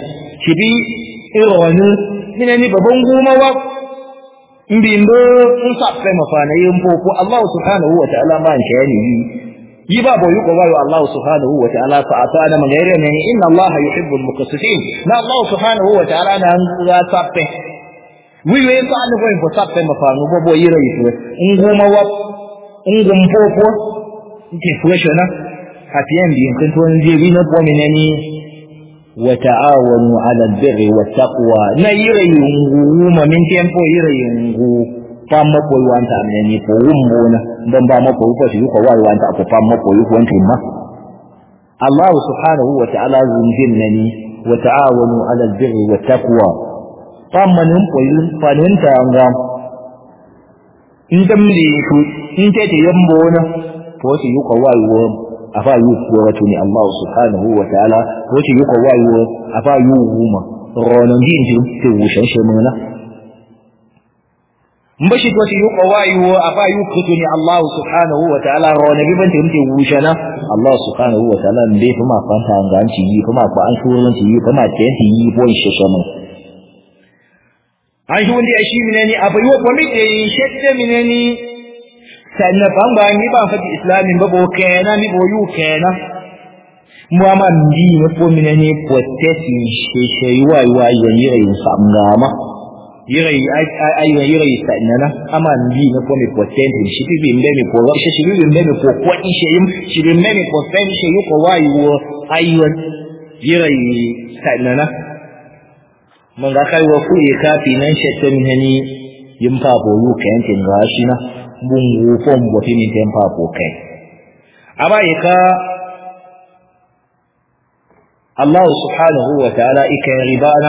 shibi ironu mina ni babban goma wa mbindo in sappe mafana yin popo Allah subhanahu wa ta'ala ma nke yani yi ba boyu ko wayo Allah subhanahu wa ta'ala fa atana man yare ne inna Allah yuhibbul muqassitin na Allah subhanahu wa ta'ala na ga sappe wiwe fa an ko ko sappe mafana bo bo yire yi in goma wa in gum popo ke fushana hafiyan biyin kan to je bi na ko menene وتعاونوا على البر والتقوى na yirayungu ma min tempo yirayungu pamma ko wanta amene ko wumbo na dan ba mako ko shi ko wai wanta ko pamma ko yi wanta ma Allah subhanahu wa ta'ala zunjin nani wa ta'awanu ala albirri wat taqwa pamma nun ko yin fanin ta anga in damle ku in ta te yambo na ko shi ko wai wo afa yu wato ni Allah subhanahu wa ta'ala wace yi ko wayo afa yu huma ronon din ji te wushan she mun na mbashi to ti yu ko wayo afa yu kuto ni Allah subhanahu wa ta'ala ronon bi ban te wushana Allah subhanahu wa ta'ala mbe kuma fanta ngan ci yi kuma ko an shurun ci yi kuma te ti yi bon she she mun an shi wanda shi minani afa yu ko mi te shette minani sannan ban ba ni ba fati islamin ba bo kena mi bo yu kena mu ama ndi ne po mi ne potesi she she wa wa yan yire yin samgama yire ai ai yan yire sanana ama ndi ne po mi potenti shi bi mbe mi po wa shi shi bi mbe mi po ko in she yim shi bi mbe mi potenti she yu ko wa yu ayyun yire sanana mun ga kai wa ku ka fi nan she to mi hani yim pa bo yu kentin ga shi na bungu fon boti ni tempa ko kai aba ika Allah subhanahu wa ta'ala ika ribana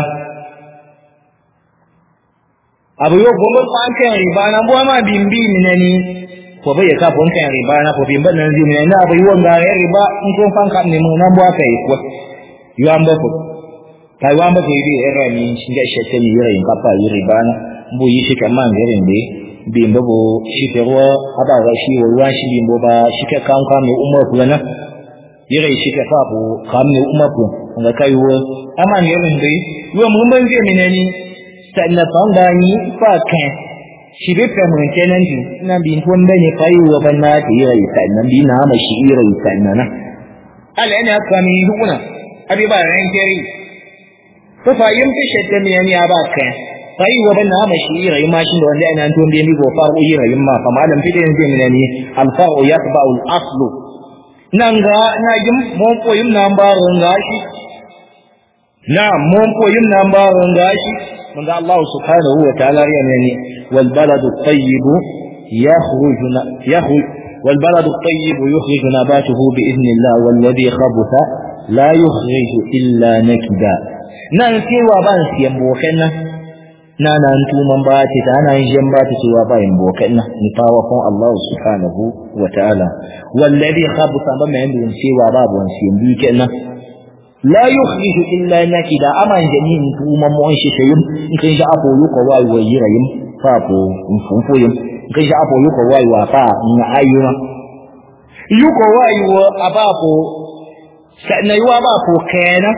abu yo gomo kan kan ribana bo ma bimbi minani ko bai ka bon kan ribana ko bimba nan zi minani abu yo ga riba in kon fan kan ne mun nan bo kai ko yo am ba ko kai wa ba ke bi era ni shinga shete ni yira in kapa ribana bu yi shi kaman garin dai bimbo bo shike ruwa aba ga shi wa ruwa shi bimbo ba shike kan kan mai umar ku na yare shike fa bo kan mai umar ku ga kai wo amma ne rin dai yo mun ban je minani sanna fan da ni fa kan shi be fa mun kenan ji na bin ton da ne kai wa ban na ti yare sannan bi na ma shi yare sannan na ala ina ka mi hukuna abi ba ran keri ko fa yin fi shedda minani aba kan sai wa ban na shi rayu mashin da wanda ina tun biyan go faru yi rayu ma fa malam fide ne zai minani al faru yatba'u al aslu nan ga na yin mon koyin nan ba ran gashi na mon koyin nan ba ran gashi mun ga Allah subhanahu wa ta'ala ya ne wal baladu tayyib yakhruj yakhruj wal baladu tayyib yukhrij nabatuhu bi idhnillah wal ladhi khabutha la yukhrij illa nakida nan cewa ban siyan bokan nan na nan tuman ba ta ta nan jan ba ta cewa ba yin bokan nan ni fawa kon Allah subhanahu wa ta'ala wallazi khabsa ba mai yin cewa babu wani siyan bi kenan la yukhriju illa nakida aman jamin tuman mu shi shayim in kai ga apo yuko wai wai yirayim fa po in funfoyim in kai ga apo yuko wai wa fa in ayyuna yuko wai wa abapo sannan yuwa ba ko kenan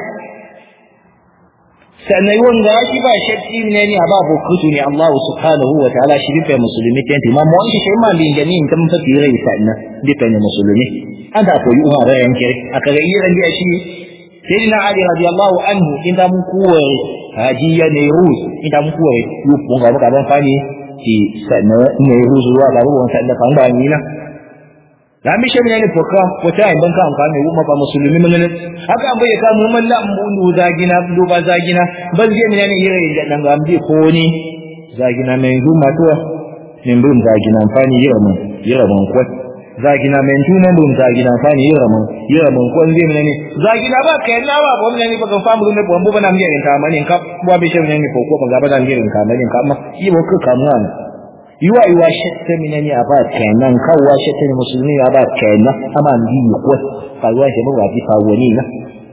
sannan yawan ga shi ba shakki ne ne ba bu kutu ne Allah subhanahu wa ta'ala shi rufe musulmi ta yanti mamma wani shi ma bin gani in kan fafi rai sannan rufe ne musulmi an da koyi umar rai yanke aka ga iran da shi sayyidina ali radiyallahu anhu inda mun kuwa hajiya ne rus inda mun kuwa yupun ga muka ban fani ki sannan ne rus ruwa ga ruwan sannan kan ba ni na da mi shi ne foka ko ta in banka amfani ne umma ba musulmi mun ne haka an bayyana mu man la mu zagina do ba zagina ban je min ne yire da dan ga ambi ko ni zagina men du matuwa min bun zagina amfani yire mun yire mun ko zagina men tu mun bun zagina amfani yire mun yire mun ko je min ne zagina ba kai na ba bo min ne ba kan famu ne bo ba na mi ne ta mani ka bo bi shi ne ko ko ban ga ba da mi ne ka mani ka amma yi bo ka kamuwa yiwa yiwa shatta minani a ba kenan kawwa shatta ne musulmi a ba kenan ama ndi ko kawwa shi ba bi fa wani na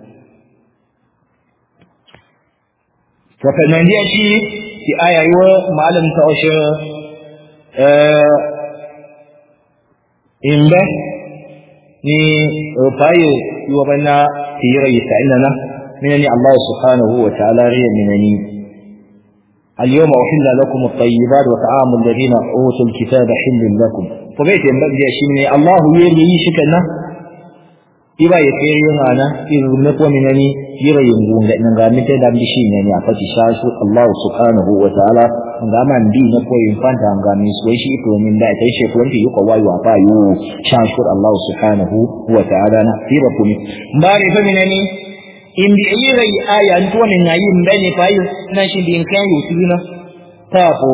to fa nan dia shi ki aya yiwa malam ta oshe eh imbe ni paye yiwa bana tira yisa ina na منني الله سبحانه وتعالى ري منني اليوم أحل لكم الطيبات وطعام الذين أوتوا الكتاب حل لكم فبيت ينبغي شيء الله يلي شكنا iba ya kai yin ana irin na kuma minani yira yin gunga nan ga mita da bishi ne ne a fati shasu Allah subhanahu wa ta'ala ga man bi na ko yin fanta ga mi so shi to min da kai shi ko yi ko wayo fa yu shasu Allah subhanahu wa ta'ala na tira kumi mbari fa minani in bi yira yi aya to min na yin bane fa yi na shi din kan yu tuna ta ko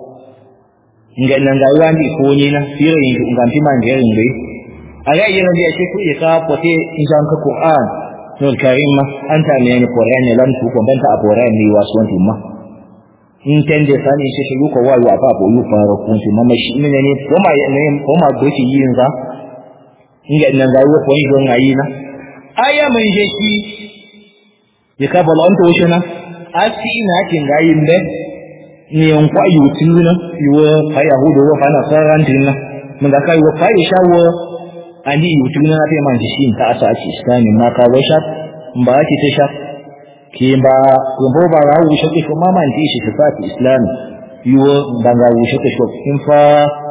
nga nan ga wani ko ni na yira yin ga mi man ga yin dai aga yira dia ce ku ka pote injan ka Qur'an nul karim ma anta ne ni Qur'an ne lam tu ko banta Qur'an ni wasu wanti ma in tende sani shi shi ko wa wa ba bo yu fara kun shi mama shi ne ne ko ma ne ko ma go shi yin za inga nan ga wo ko yi don ayi na aya mun je shi ya ka bala onto shi na asi na kin ga yin be ni on kwa yu tuna yu fa yahudu wa fa na sarantin na mun ga kai wa fa shawo ali yutu na fi man shi ta asa ake islami ma ka wai shaf ba ake ta shaf ke ba ko ba ra wu shi ko ma man shi ta fati islami yo ba ga wu shi ko in fa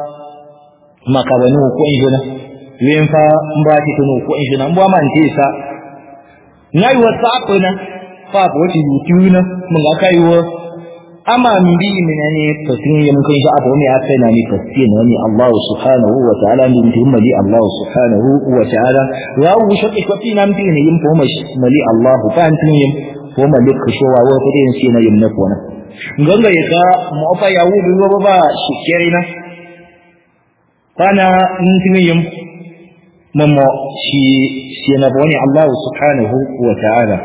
maka wani ko in jona yin fa in ba ti tuno ko in jona in ba man ti sa ngai wa sa ko na fa ko ti yutu na mun ga kai wa ama mbi menene fasin ya mun kai abu ne aka na ni fasin ne Allah subhanahu wa ta'ala din tin mali Allah subhanahu wa ta'ala wa wu shaqi ko tin am tin yin ko mali Allah fa an tin yin ko mali ko showa wa ko din sai na yin na kona nganga ya ka mu fa ya wu bi ba shi kerina kana in tin yin mamma shi shi na bani Allah subhanahu wa ta'ala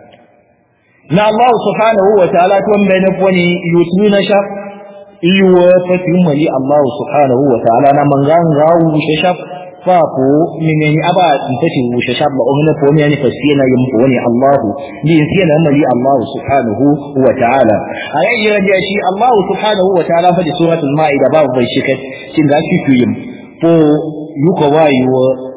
na Allah subhanahu wa ta'ala to mbe ne poni yutuna sha iwa fati mali Allah subhanahu wa ta'ala na manganga wu shashab fa ko mineni aba tati wu shashab ba onna ko ne fasina yim ko ne Allah ni sina mali Allah subhanahu wa ta'ala ayi ya shi Allah subhanahu wa ta'ala fa suratul maida ba bai shika cin da shi tuyim ko yuko wayo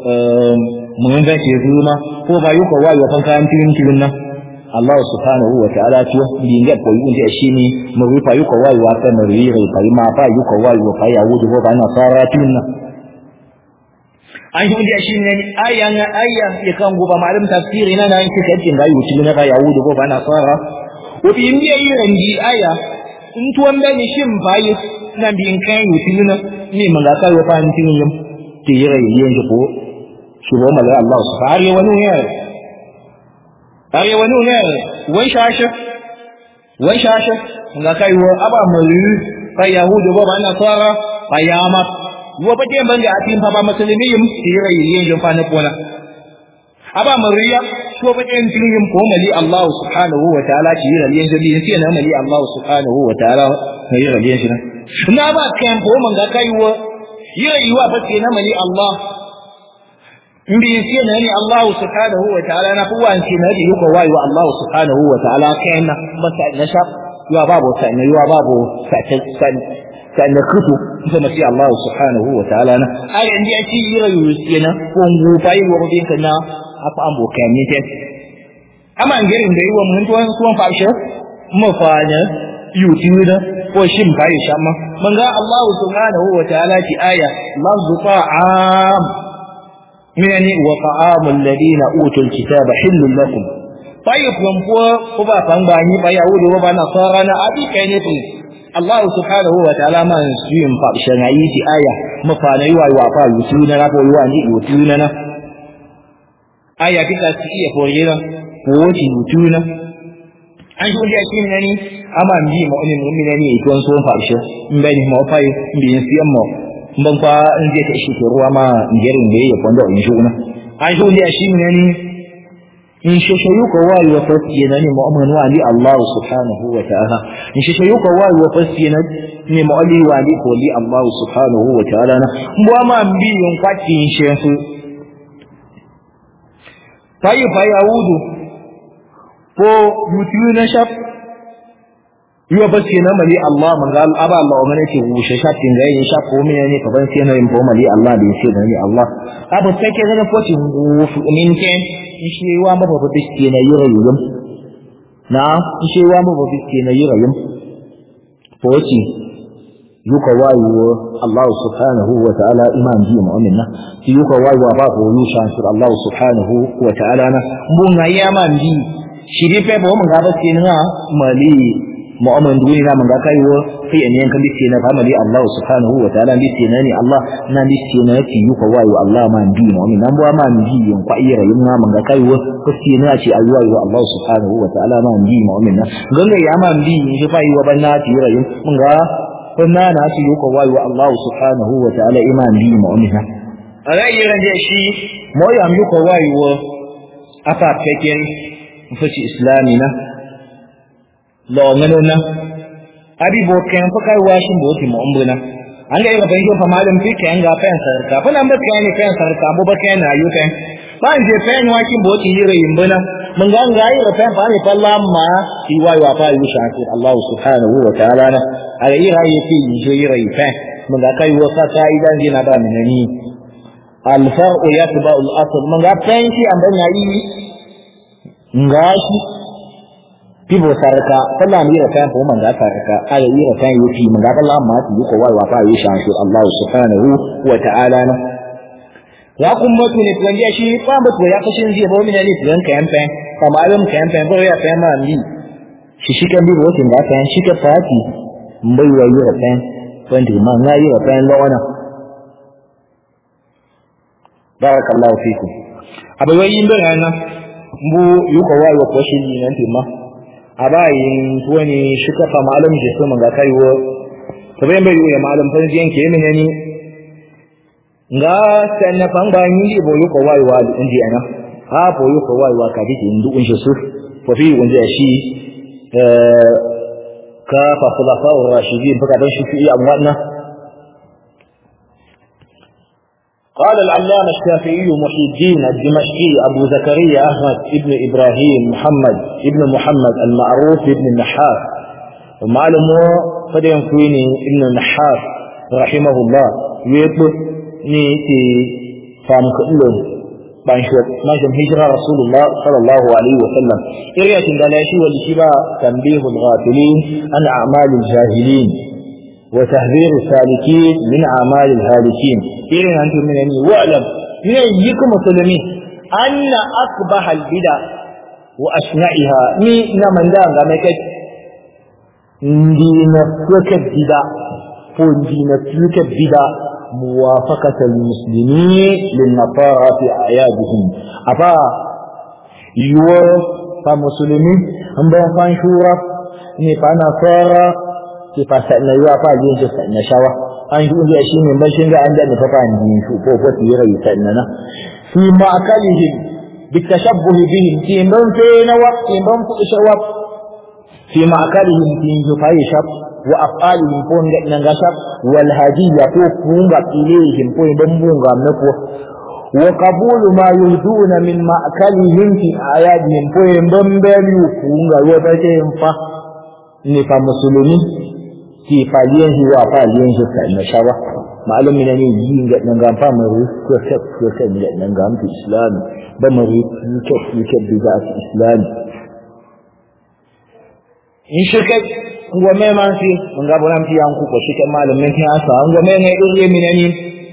mun ga ke zuma ko ba yuko wayo kan kan tin tin nan Allah subhanahu wa ta'ala to dinga ko yun da shi ne mu rufa yuko wai wa kan mu yi rai kai ma ba yuko wai wa kai yahudi ko ba na fara tunna an yi da shi ne aya na aya ya kan goba malam tafsiri na nan kika jin ga yuci na ga yahudi ko ba na fara ko bi in yi ranji aya in tuwan da ni shin bayi nan bin kan yuci na ni mun ga kai wa fa tin yin ti yi rai yin ko shi ba mala Allah subhanahu wa ta'ala are wani ne wai shashe wai shashe ga kai wa aba muri fa yahudu ba ba nasara fa yama wa ba den banga atin fa ba musulmi yim tira yin yin fa na kona aba muriya to ba den tin yin ko mali Allah subhanahu wa ta'ala ci yin yin jabi sai na mali Allah subhanahu wa ta'ala ne yin yin shi na ba kan ko man ga kai wa yi wa ba sai na mali Allah mbi sina ni Allah subhanahu wa ta'ala na kuwa sina di yuko wai wa Allah subhanahu wa ta'ala kaina masa na shab yuwa babu sai na yuwa babu sai sai sai na kutu kuma sai Allah subhanahu wa ta'ala na ai indi ati yira yusina ko ngu pai wo bin kana apa ambo kami te ama ngerin da yuwa mun tuwan tuwan fashe mu fanya yutuna ko shin bai shamma manga Allah subhanahu wa ta'ala ti aya lafzu ta'am من وطعام الذين أوتوا الكتاب حل لكم طيب ينفوا كبا فانباني فيهود وبا نصارى أبي كينيتي الله سبحانه وتعالى ما نسيهم فأشنعيتي آية مفانا يوا يوافا يسيونا نبو يواني يوتيونا آية كتا سيئة فورينا فوتي يوتيونا an shi wanda yake nani ama mbi mo ne mun ne ito so fa shi mbani mo fa mbi siyan mo ban kwa in zai ta shi ruwa ma ngerin da ya kwanda in shi una an shi wanda shi nani in shi shayu ko wai wa fasi nani mu'min wa ali Allah subhanahu wa ta'ala in shi shayu ko wai wa fasi nani mu ali wa ali ko li Allah subhanahu wa ta'ala na mu ma mbi yon kwati in shi su fayi fa yahudu ko yutu na shaf yiwa ba ce na mali Allah man ga aba Allah wa mana ce wushe shafin ga yin shaf ko mene ne kaban sai na yin ko mali Allah da yace da ni Allah abu sai ke ga ko ci wufu min ke shi wa ma ba ba ce na yira yulum na ishewa mu ba biske na yi rayum to wace yuka wayo Allah subhanahu wa ta'ala iman ji mu'min na yuka wayo ba ko yusha sur Allah subhanahu wa ta'ala na mun ga yaman ji shiri pe bo mun ga ba ce na mali mu'min duni na mun ga kai wo sai an yanka bice na famali Allah subhanahu wa ta'ala bice na ni Allah na bice na ki yuka wayo Allah man ji mu'min nan bo man ji yin kwa ira yin na mun ga kai wo kuske na ce ayi wayo Allah subhanahu wa ta'ala man ji mu'min na ganga ya man ji shi fa yi wa banna ci ira yin mun ga kunna na ci yuka wayo Allah subhanahu wa ta'ala iman ji mu'min na ra'ayi ran je shi mo ya yuka wayo afa peken mfaci islami na lo ngano na abi bo ken fa kai washin bo ti mo umbuna an ga ga bayin fa malam fi ken ga fen sarka fa nan ba ken ne fen sarka bo ba ken na yu ken ba an je fen washin bo ti yire yimbuna mun ga ga yi fen fa ne fa lamma ti wa wa fa yu shakir Allah subhanahu wa ta'ala na ala yi rayi fi yi yire fen mun ga kai wa sa kai dan dina ba min ni al far'u yatba al asl mun ga fen shi an ban yayi ngashi pibo sarka sallah mi rafa ko man ga sarka aya yi rafa yi fi man ga Allah ma ti ko wai wa fa yi shan shi Allah subhanahu wa ta'ala na ya kun mutu ne tuwan ya shi fa mutu ya kashin zai ba min ne tuwan kayan fa kama alim kayan fa ko ya fa ma mi shi shi kan bi wotin da fa shi ka fati mbai wa yi rafa wanda ma na yi rafa lawana barakallahu fikum abai wai yin bayana mbu yuko wai wa kwashin ni nan timma a bayin wani shi kafa malam je so manga kai wo to bai bai ya malam fa jiyan ke mene ni nga san na fang ba ni bo yuko wai wa inji ana ha bo yuko wai wa ka dike indu un shi su fa fi wanda shi eh ka fa khulafa ar-rashidin baka dan shi fi amwana قال العلامة الشافعي محي الدين الدمشقي أبو زكريا أحمد ابن إبراهيم محمد ابن محمد المعروف ابن النحاس ومعلمه قد ينكويني ابن النحاس رحمه الله يطلب نيتي فامك إلو بانشوت ما جم هجرة رسول الله صلى الله عليه وسلم إرية دلاشي والشبا تنبيه الغافلين عن أعمال الجاهلين وتهذير السالكين من أعمال الهالكين irin an tumi ne wa'lam ne yiku musulmi anna akbaha albida wa asna'iha ni na manda ga mai kai ndi na suka bida ko ndi na suka bida موافقة المسلمين للنصارى في أعيادهم أبا يو فمسلمين هم بيان شورا ni fa nasara ki fa sa na yuwa fa yin ta sa na shawa an yi ya shi ne bashin ga an da ni fa fa ni su ko ko ti rai sa na fi ma akalihim bi tashabbuh bihim ti man fe na wa ti man ku shawa fi ma akalihim ti ju fa yi shab wa afalihim ko ga nan ga shab wal hadiya ko kunga ilehim ko ban bunga na ko wa qabulu ma yuhduna min ma'kalihim fi ayadihim ko ban bani kunga wa ba fa ne fa musulmi ki faliyan shi wa faliyan shi ka na shawa ma'alum ne ne yi ga nan ga fa mu ko ka ko ka ne nan ga mu islam ba mu ri ko ko bida islam in shi kai ngo me man fi mun ga bonan fi an ku ko shi kai malamin fi asa ngo me ne dole mi ne ni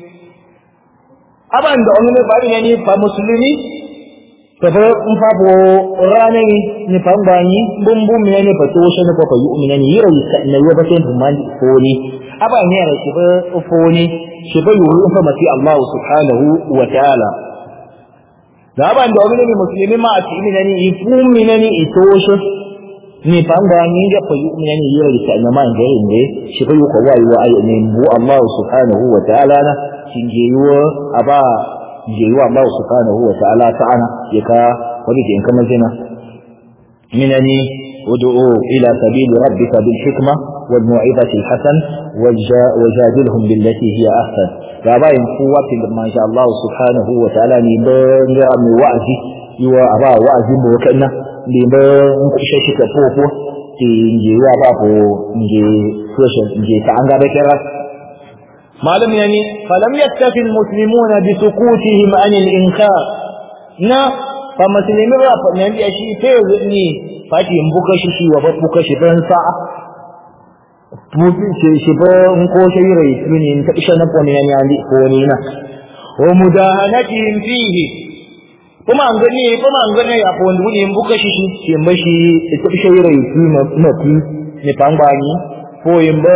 aban da onu ne ba ne ni fa musulmi tafa in fa bo rane ni fa ngani bum bum ne ne fa to shi ne fa fa yu ne ni yira yi ne yo ba sai man ko ni aba ne ra shi ba fo ni shi ba yu in fa mati Allah subhanahu wa ta'ala da ban da wani musulmi ma a cikin ne ni fu mi ne ni ito shi ni fa ngani da fa yu ne ni yira yi ne man ga ne shi ba yu ko wa yu ai ne bu Allah subhanahu wa ta'ala na shin je yo aba je wa Allah subhanahu wa ta'ala ta'ana ya ka wani ke in kama zina minani ud'u ila sabili rabbika bil hikma wal mu'izati al hasan wajadilhum billati hiya ahsan ga bayin kowa tin ma sha Allah subhanahu wa ta'ala ni ban ga mu wa'azi yiwa aba wa'azi mu kana ni ban ku shi shi ka fofo ki je wa ba ko nje social nje ta an ga da kira معلوم يعني فلم يكتفي المسلمون بسكوتهم عن الإنكار نا fa musulmi ba fa nan ya shi sai ni fati in buka shi shi wa buka shi ban sa mutum shi shi ba in ko shi rai tuni in ta isha na ko ne ya ni ko ni na wa mudahanatihim fihi kuma an gani kuma an gani a ko wani in buka shi shi shi mashi ta isha rai tuni na ti ne pangbanyi ko in ba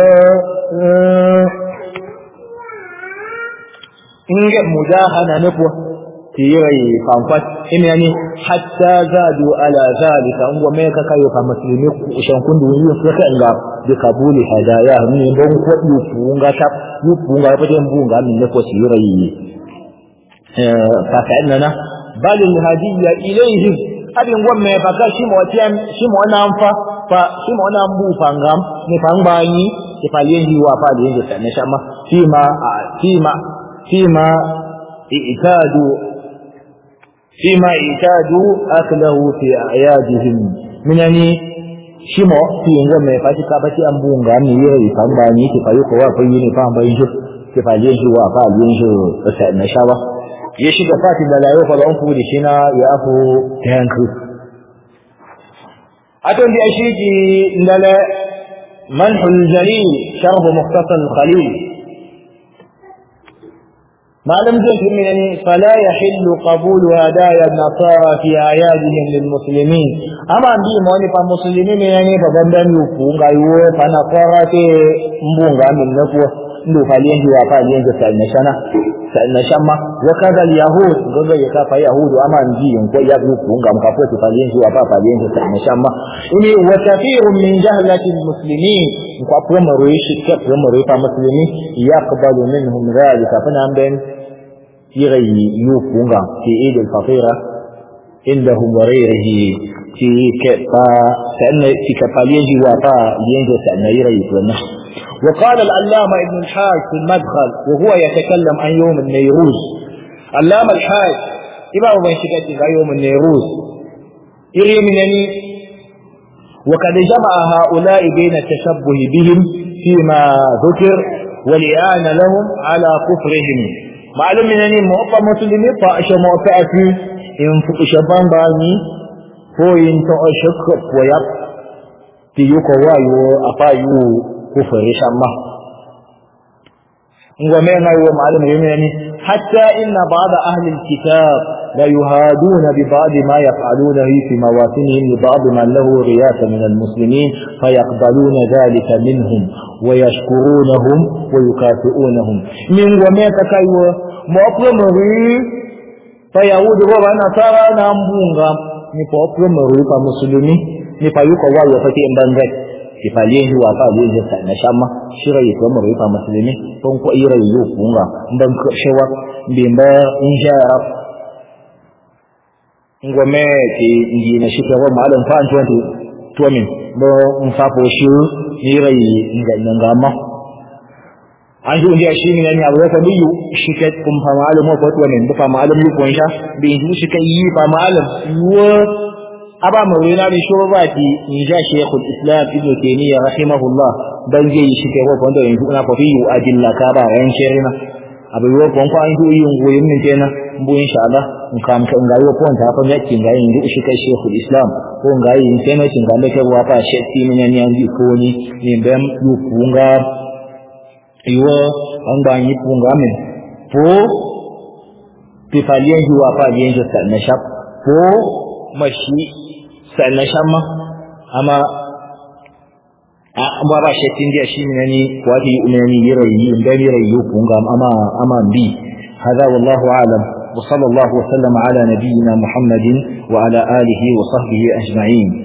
inge mudahana ne ko tirai fanfat ina yani hatta zadu ala zalika ngo me ka kayo ka muslimi ku shan kundu yi su ka nga bi kabuli hadaya ni don ko yu funga ta yu funga ba den bunga min ne ko tirai eh fa kana bal al hadiyya ilayhi abin gwamme ba ka shi mo tiyan shi mo nan fa fa shi mo nan bu fangam ni fangbani ki falien yi wa fa da yin ta ne shama fima fima فيما اعتادوا فيما اعتادوا أكله في أعيادهم من يعني shimo fi ngo me fa ka ba ti ambunga ni ye fa ba ni ti fa yu ko wa fa yi ni fa ba yin ti fa yin shi wa fa yin shi sa na shawa ye shi ga fati da layo fa on fu di shi na ya afu tanku aton di shi ki ndale manhul jalil sharh mukhtasar al-khalil معلم جنت منني فلا يحل قبول هدايا النصارى في أعيادهم للمسلمين أما عندي موني فمسلمين يعني فبندن يفونغا يو فنصارى تنبونغا من نفوه ndo faliyen ji wa faliyen ji sai na shana sai na shamma wa kaza al yahud gogo ya kafa yahudu ama nji ko ya ku kunga mkapo ti faliyen ji wa fa faliyen ji sai na shamma ini wa kathirun min jahlati al muslimin kwa kwa maruishi kwa kwa maruishi fa muslimin yaqbalu minhum dhalika fana amben يغي يوفونغا في عيد الفطيرة عندهم وغيره في كفا سألنا في كفالين وفا ينجو سألنا يغي يوفونا وقال العلامة ابن الحاج في المدخل وهو يتكلم عن يوم النيروز علامة الحاج إمام من شكاية يوم النيروز يغي منني وقد جمع هؤلاء بين التشبه بهم فيما ذكر والإعانة لهم على كفرهم معلوم يعني موقع مسلمي فأش موقع في إن شبان باني هو إن تأشك ويق تيوك وايو أفايو كفر شما ومن هو معلوم يعني حتى إن بعض أهل الكتاب لا يهادون ببعض ما يفعلونه في مواسمهم لبعض من له رياسة من المسلمين فيقبلون ذلك منهم ويشكرونهم ويكافئونهم من وما تكايو مؤقمري فيهود هو نصارى نامبونغا ni pa opromori pa musulumi ni pa yuko wayo fa tin bangai ki pa liye wa pa liye sa na shama shira yi to mori pa musulumi ton ko ira yu kunga mban ko shewa mbimba insha Allah ngome ki ndi na shika wa malam fa an tuwanti tuwamin bo mfapo shi ni rai nga ngama an ji unja shi ne abu da biyu shi ka kun fa malam ko tuwamin bu fa malam yu kun sha bi shi shi ka yi fa malam yo aba mu wina bi shuru ba ti in ja shaykhul islam ibn taymiyyah rahimahullah dan je shi ke ko kondo yanzu na fa biyu adilla ka ba ran shirina abu yo kon ko an ji yin goyin min kenan bu insha Allah in kam ka ngayo ko ta fa yakin ga yin shi kai shaykhul islam ko ngayi in kenan kin ga ke wa fa shekti min yan yan ji ko ni ni bem yu kunga iwo an ba yi kunga min po ti fa liyan ji wa fa liyan ji sa na shap po mashi sa na shamma amma amma ba shektin dia shi min ni wati umani yirayi in da yirayi kunga amma amma bi هذا والله أعلم وصلى الله وسلم على نبينا محمد وعلى آله وصحبه أجمعين